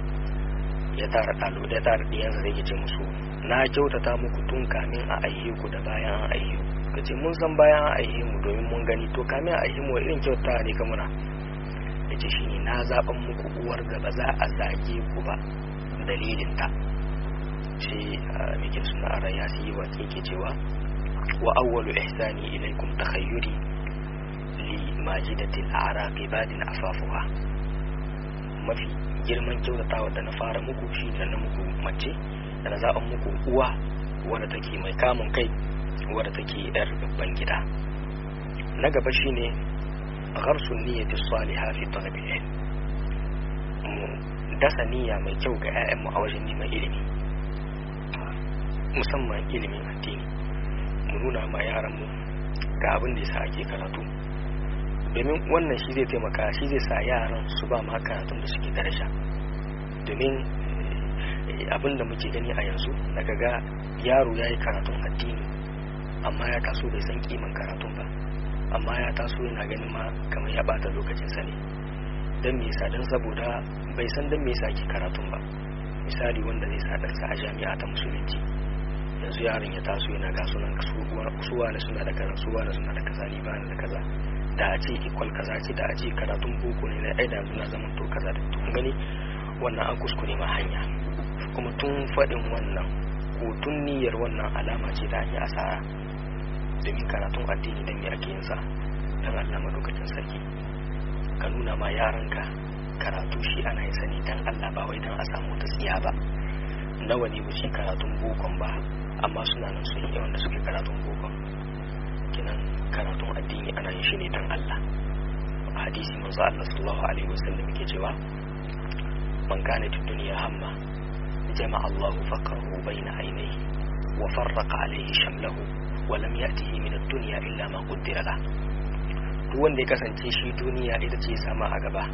ya tara ɗalo ya tara ɗiyansa zai ce musu na kyautata muku tun kamin a aihe ku da bayan an aihe ka ce mun san bayan an aihe mu domin mun gani to kamin a aihe mu irin kyautata ne ka muna ya ce shi ne na zaɓan muku uwar da ba za a zage ku ba dalilinta sai mikin suna a raya su yi wa ke cewa wa awwalu ihsani ilaikum takhayyuri li majidatil a'raqi badin afafuha mafi girman kyautatawa da na fara muku shi da na muku mace da na zaɓan muku uwa wadda take mai kamun kai wadda take yar babban gida na gaba shine gharsun niyyati salihah fi talabil ilm mu dasa niyya mai kyau ga 'ya'yanmu a wajen neman ilimi musamman ilimin addini mu nuna ma yaranmu ga abin da yasa ake karatu domin wannan shi zai taimaka shi zai sa yaran su ba ma karatun da suke daraja domin abin da muke gani a yanzu daga ga yaro ya yi karatun addini amma ya taso bai san kiman karatun ba amma ya taso yana ganin ma kamar ya bata lokacin sa ne don me yasa don saboda bai san don me yasa ke karatun ba misali wanda zai sa ɗansa a jami'a ta musulunci yanzu yaron ya taso yana ga sunan suwa na suna da kaza suwa na suna da kaza ni ba da kaza da a ce ikwal kaza ce da a ce karatun boko ne na ai da yanzu na zaman to kaza da tun gani wannan an kuskure ma hanya kuma tun faɗin wannan ko tun niyyar wannan alama ce ta hanyar asara domin karatun addini dan me ake yin sa dan Allah madaukakin sarki ka nuna ma yaranka karatu shi ana yin sani dan Allah ba wai dan a samu ta tsiya ba nawa ne wuce karatun bokon ba amma suna nan sun yi wanda suke karatun bokon kinan karatun addini ana yin shi ne dan Allah hadisi manzo Allah sallallahu alaihi wasallam yake cewa man kana fi dunya hamma jama'a Allahu faqrahu bayna aynayhi wa farraqa alayhi shamlahu wa lam ya'tihi min ad-dunya illa ma qaddara la duk wanda ya kasance shi duniya ita ce sama a gaba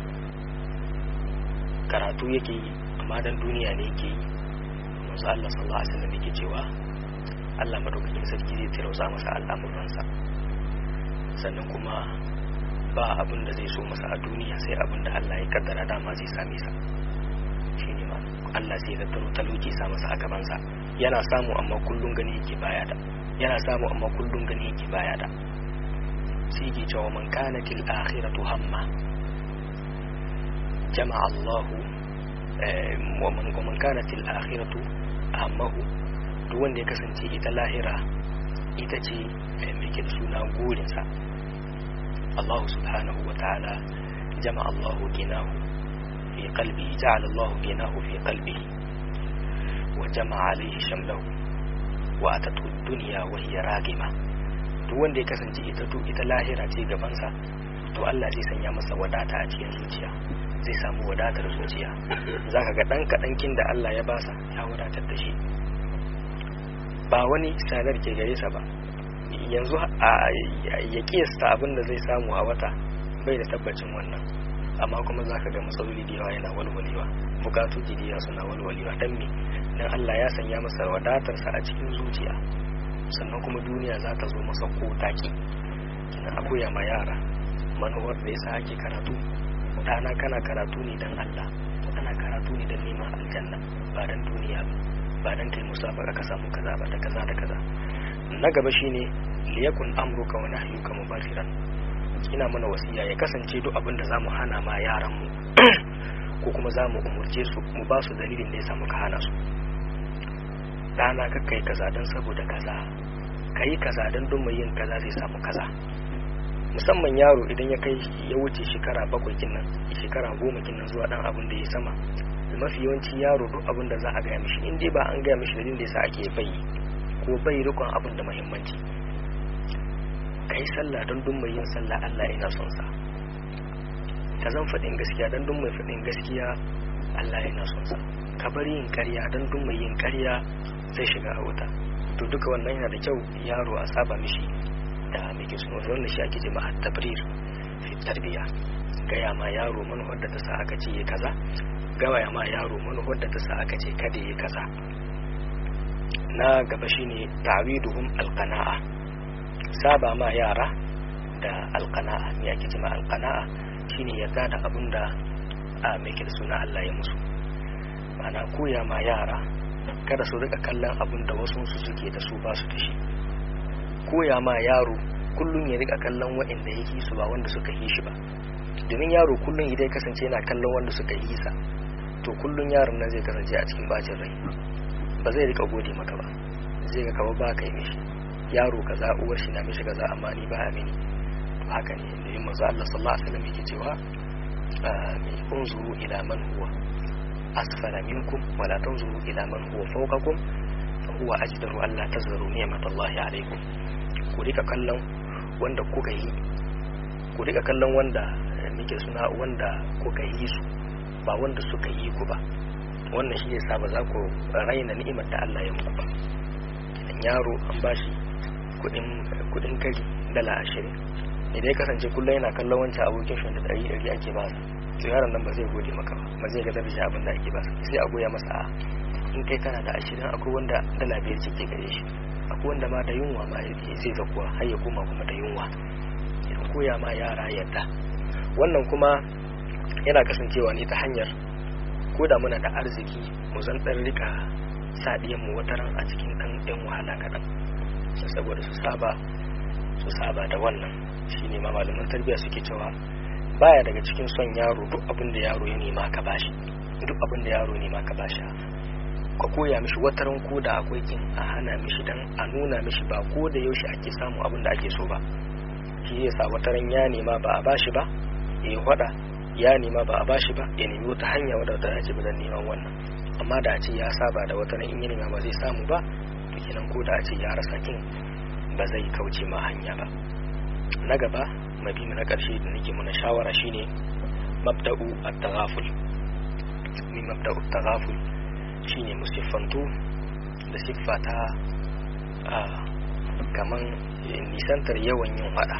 karatu yake yi amma dan duniya ne yake yi manzo Allah sallallahu alaihi wasallam yake cewa Allah madaukakin sarki zai tirauza masa al'amuransa sannan kuma ba abin da zai so masa a duniya sai abin da Allah ya kaddara dama zai same sa shine ma Allah sai ya taro talauci sa masa a gabansa yana samu amma kullun gani yake baya da yana samu amma kullun gani yake baya da sai yake cewa man kanatil akhiratu hamma jama'a Allah wa man man kanatil akhiratu hammahu duk wanda ya kasance ita lahira ita ce mai ke da suna gurinsa Allah subhanahu wa ta'ala jama'a Allah ginahu fi qalbi ja'ala Allah ginahu fi qalbihi wa jama'a alayhi shamlahu wa atatu dunya wa hiya ragima duk wanda ya kasance ita to ita lahira ce gabansa to Allah zai sanya masa wadata a cikin zuciya zai samu wadatar zuciya zaka ga dan kadankin da Allah ya basa ya wadatar da shi ba wani sadar ke gare sa ba yanzu ya kiyasta abin da zai samu a wata bai da tabbacin wannan amma kuma zaka ga matsaloli da yawa yana walwalewa bukatu jidiya suna walwalewa dan me dan Allah ya sanya masa wadatarsa a cikin zuciya sannan kuma duniya za ta zo masa ko taki kina abuya ma yara manuwar da yasa ake karatu dana kana karatu ne dan Allah ana karatu ne dan neman aljanna ba dan duniya ba ba dan kai musabaka ka samu kaza ba da kaza da kaza na gaba shine liyakun amruka wa nahyuka mubashiran ina mana wasiya ya kasance duk abin da zamu hana ma yaran mu ko kuma zamu umurce su mu ba su dalilin da yasa muka hana su dana ka kai kaza dan saboda kaza kai kaza dan don mai yin kaza zai samu kaza musamman yaro idan ya kai ya wuce shekara bakwai kinnan shekara goma kinnan zuwa dan abin da ya sama mafi yawanci yaro duk abin da za a gaya mishi in dai ba an gaya mishi dalilin da yasa ake bai ko bai rikon abin da muhimmanci kai sallah don duk mai yin sallah Allah yana son sa ka zan faɗin gaskiya don duk mai faɗin gaskiya Allah yana son sa ka bar yin ƙarya don duk mai yin ƙarya zai shiga a wuta to duka wannan yana da kyau yaro a saba mishi da mai ke suna wannan shi ake jima tabrir fi tarbiya gaya ma yaro manufar da ta sa aka ce ya kaza gaya ma yaro manufar da ta sa aka ce kada ya kaza na gaba shine ta'widuhum alqana'a saba ma yara da alqana'a me ake cewa alqana'a shine yarda da abin da a mai da suna Allah ya musu ana koya ma yara kada su rika kallon abin da wasu su suke da su ba su da shi koya ma yaro kullum ya rika kallon waɗanda yake su ba wanda suka yi shi ba domin yaro kullum idan kasance yana kallon wanda suka yi sa to kullum yaron nan zai kasance a cikin bacin rai ba zai rika gode maka ba zai ga kawai ba ka yi mishi yaro kaza uwar shi na mishi kaza amma ni ba a mini to haka ne da yin manzo Allah sallallahu alaihi wasallam yake cewa unzuru ila man huwa asfala minkum wala tanzuru ila man huwa fawqakum fa huwa ajdaru alla tazuru ni'matallahi alaikum ku rika kallon wanda kuka yi ku rika kallon wanda muke suna wanda kuka yi su ba wanda suka yi ku ba wannan shi yasa ba za ku raina ni'imar da Allah ya muku ba idan yaro an bashi kudin kudin kari dala ashirin idan ya kasance kullum yana kallon wancan abokin shi da ɗari ɗari ake ba to yaron nan ba zai gode maka ba ba zai ga daraja abin da ake ba sai a goya masa a in kai kana da ashirin akwai wanda dala biyar ce ke gare shi akwai wanda ma da yunwa ma zai zakuwa har ya koma kuma da yunwa idan koya ma yara yadda wannan kuma yana kasancewa ne ta hanyar ko da muna da arziki mu zan ɗan rika sa mu wataran a cikin ɗan ɗan wahala kaɗan saboda su saba su saba da wannan shine ma malaman tarbiyya suke cewa baya daga cikin son yaro duk abin da yaro ya nema ka bashi duk abin da yaro nema ka bashi ka koya mishi wataran ko da akwai kin a hana mishi dan a nuna mishi ba ko da yaushe ake samu abin da ake so ba shi zai sa wata ran ya nema ba a bashi ba ya hada ya nema ba a bashi ba ya nemi wata hanya wadda ta dace ba don neman wannan amma da a ce ya saba da wata ran in ya nema ba zai samu ba to kenan ko da a ce ya rasa kin ba zai kauce ma hanya ba na gaba mabima na karshe da nake mana shawara shine mabda'u at-taghaful ni mabda'u at-taghaful shine musiffantu da siffa ta kaman nisantar yawan yin fada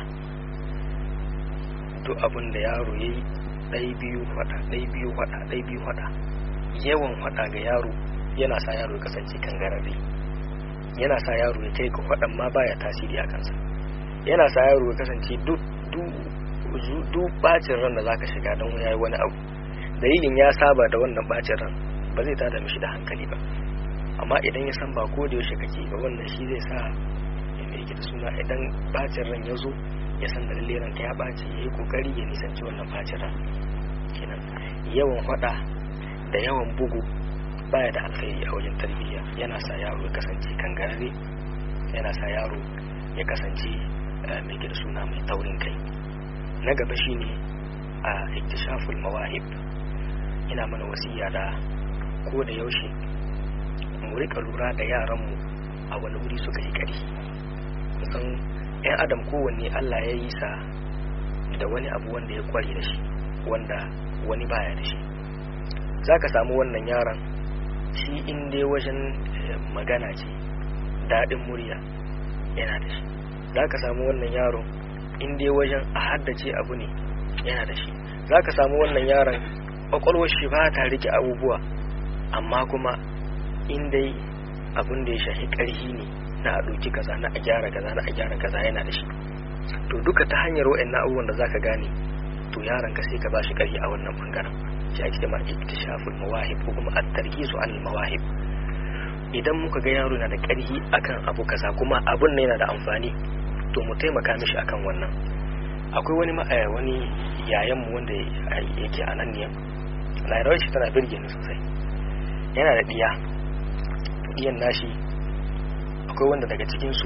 duk abin da yaro ya yi ɗai biyu fada ɗai biyu fada ɗai biyu fada yawan fada ga yaro yana sa yaro ya kasance kan gararre yana sa yaro ya kai ga fadan ma baya tasiri a kansa yana sa yaro ya kasance duk bacin ran da zaka shiga don yayi wani abu dalilin ya saba da wannan bacin ran ba zai tada mishi da hankali ba amma idan ya san ba ko da yaushe kake ba wannan shi zai sa ya yake da suna idan bacin ran ya zo ya san da lalle ranka ya baci ya yi kokari ya nisanci wannan bacin ran kenan yawan faɗa da yawan bugu baya da alkhairi a wajen tarbiyya yana sa yaro ya kasance kangarare yana sa yaro ya kasance mai gida suna mai taurin kai na gaba shine a iktishaful mawahib ina mana wasiya da ko da yaushe mu rika lura da yaranmu a wani wuri suka yi ƙarfi kusan 'yan adam kowanne allah ya yi sa da wani abu wanda ya kware da shi wanda wani baya da shi za ka samu wannan yaron shi inda wajen magana ce daɗin murya yana da shi za ka samu wannan yaron inda wajen a haddace abu ne yana da shi za ka samu wannan yaron ƙwaƙwalwar shi ba ta rike abubuwa amma kuma in dai abin da ya shahi ƙarhi ne na a ɗauki kaza na a gyara kaza na a gyara kaza yana da shi to duka ta hanyar wa'annan abubuwan da zaka gane to yaron ka sai ka bashi ƙarhi a wannan bangaren shi ake cewa iktishaful mawahib ko kuma at-tarkizu al mawahib idan muka ga yaro na da ƙarhi akan abu kaza kuma abun ne yana da amfani to mu taimaka mishi akan wannan akwai wani wani yayan mu wanda yake a nan ne lairawar shi tana birge ni sosai yana da ɗiya ɗiyan nashi akwai wanda daga cikinsu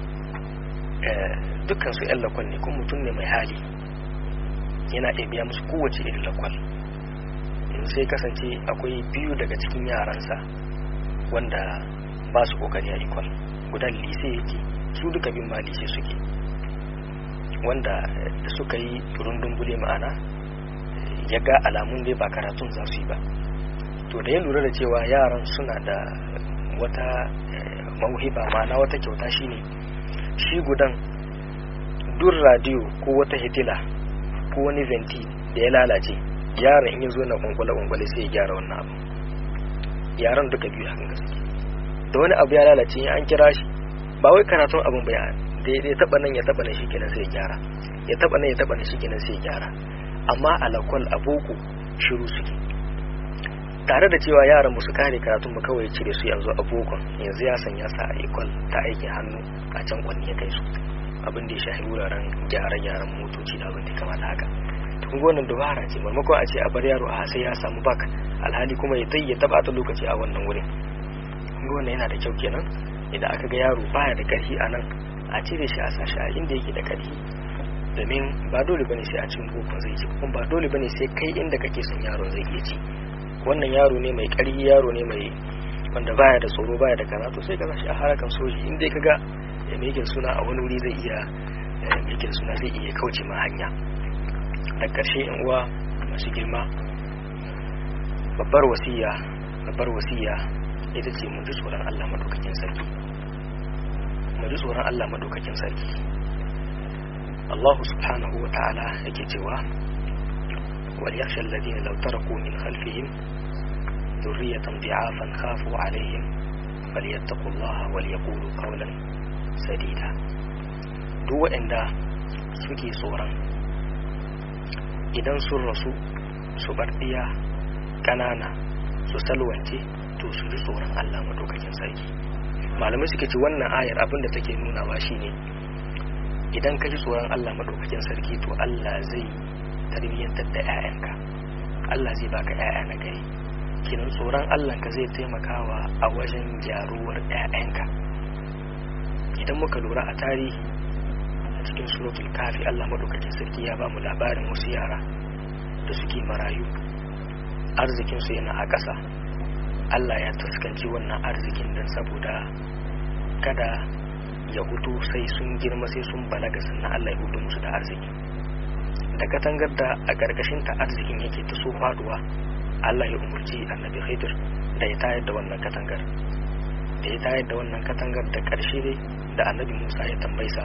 dukkansu 'yan lakwal ne kuma mutum ne mai hali yana iya biya musu kowace irin lakwal sai kasance akwai biyu daga cikin yaransa wanda ba su kokari a ikwal gudan lise yake su duka bin ma lise suke wanda da suka yi rundun bule ma'ana ya ga alamun dai ba karatun za su yi ba to da ya lura da cewa yaran suna da wata mauhiba ma'ana wata kyauta shine shi gudan duk radiyo ko wata hitila ko wani venti da ya lalace yaran in ya zo na kwankwale-kwankwale sai ya gyara wannan abu yaran duka biyu hakan gaske da wani abu ya lalace an kira shi ba wai karatun abin bai da ya taba nan ya taba nan shikenan sai ya gyara ya taba nan ya taba nan shikenan sai ya gyara amma alakwal aboko shiru suke tare da cewa yaran musu kare karatun mu kawai cire su yanzu a bokon yanzu ya sanya sa a ikwal ta aikin hannu a can kwanni ya kai su abin da ya shahi wuraren gyare-gyaren motoci da abin da kamata haka kun wannan dubara ce maimakon a ce a bar yaro a sai ya samu bak alhali kuma ya tayi ya taba ta lokaci a wannan wurin kun wannan yana da kyau kenan idan aka ga yaro baya da karfi a nan a cire shi a sashi a inda yake da karfi domin ba dole bane sai a cikin bokon zai ci kuma ba dole bane sai kai inda kake son yaro zai iya ci wannan yaro ne mai ƙarfi yaro ne mai wanda baya da tsoro baya da karatu sai ka shi a harakan soji inda ka ga mai yake suna a wani wuri zai iya mai yake suna zai iya kauce ma hanya da ƙarshe yan uwa masu girma babbar wasiya babbar wasiya ita ce mu ji tsoron Allah madaukakin sarki mu ji tsoron Allah madaukakin sarki Allah subhanahu wa ta'ala yake cewa وليخشى الذين لو تركوا من خلفهم ذرية ضعافا خافوا عليهم فليتقوا الله وليقولوا قولا سديدا duk waɗanda suke tsoron idan sun rasu su bar ɗiya ƙanana su salwance to su ji tsoron Allah madaukakin sarki malamai suke ci wannan ayar abin da take nunawa shine idan ka ji tsoron Allah madaukakin sarki to Allah zai tarbiyyantar da 'ya'yanka Allah zai baka 'ya'ya na gari kinan tsoron Allahnka zai taimakawa a wajen gyaruwar 'ya'yanka idan muka lura a tarihi cikin suratul kafi Allah madaukakin sarki ya ba mu labarin wasu yara da suke marayu arzikin su yana a ƙasa Allah ya tuskanci wannan arzikin dan saboda kada ya hutu sai sun girma sai sun balaga sannan Allah ya hutu musu da arziki da katangar da a ƙarƙashin ta arzikin yake ta so faduwa Allah ya umarci annabi Khidir da ya tayar da wannan katangar da ya tayar da wannan katangar da ƙarshe dai da annabi Musa ya tambaisa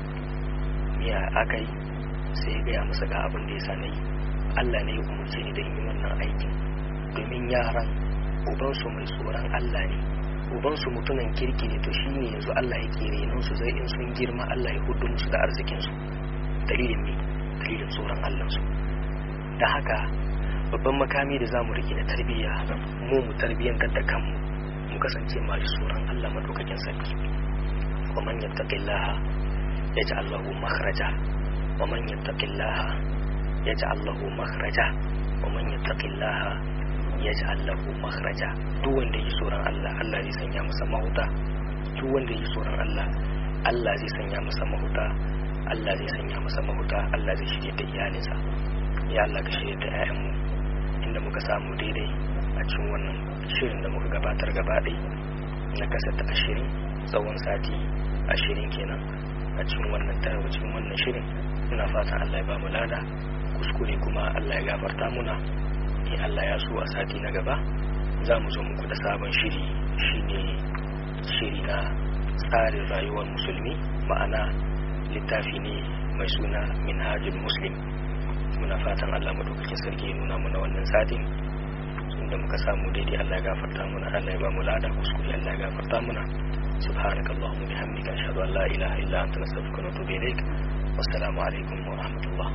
miya aka yi sai ya gaya masa ga abin da ya sa na yi Allah ne ya umarci ni da yi wannan aikin domin yaran ubansu mai tsoron Allah ne ubansu mutunan kirki ne to shi ne yanzu Allah ya kere nan su zai in sun girma Allah ya hudu musu da arzikinsu dalilin me dalilin tsoron Allahnsu da haka babban makami da zamu rike na tarbiyya mu mu tarbiyyantar da kanmu mu kasance masu tsoron Allah madaukakin sarki wa man yattaqillaha yaj'al lahu makhraja wa man yattaqillaha yaj'al lahu makhraja wa man yattaqillaha yaj'al lahu makhraja duk wanda yi tsoron Allah Allah zai sanya masa mahuta duk wanda yi tsoron Allah Allah zai sanya masa mahuta Allah zai sanya masa mahuta Allah zai shirye da iyalinsa ya Allah ka shirye da 'ya'yanmu inda muka samu daidai a cikin wannan shirin da muka gabatar gaba ɗai na kasata ashirin tsawon sati ashirin kenan a cikin wannan tarawa cikin wannan shirin muna fatan Allah ya ba mu lada kuskure kuma Allah ya gafarta muna in Allah ya so a sati na gaba za mu zo muku da sabon shiri shine shiri na tsarin rayuwar musulmi ma'ana littafi ne mai suna minhajul muslim muna fatan Allah madaukakin sarki ya nuna muna wannan satin inda muka samu daidai Allah ya gafarta muna Allah ya ba mu lada kuskure Allah ya gafarta muna سبحانك اللهم وبحمدك أشهد أن لا إله إلا أنت نستغفرك ونتوب إليك والسلام عليكم ورحمة الله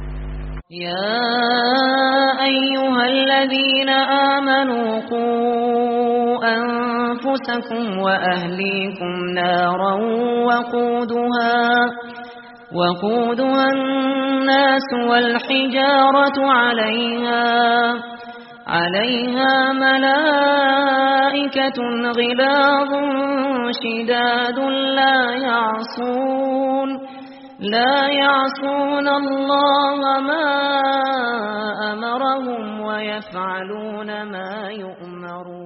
يا أيها الذين آمنوا قوا أنفسكم وأهليكم نارا وقودها وقودها الناس والحجارة عليها عليها ملائكة غلاظ شداد لا يعصون لا يعصون الله ما أمرهم ويفعلون ما يؤمرون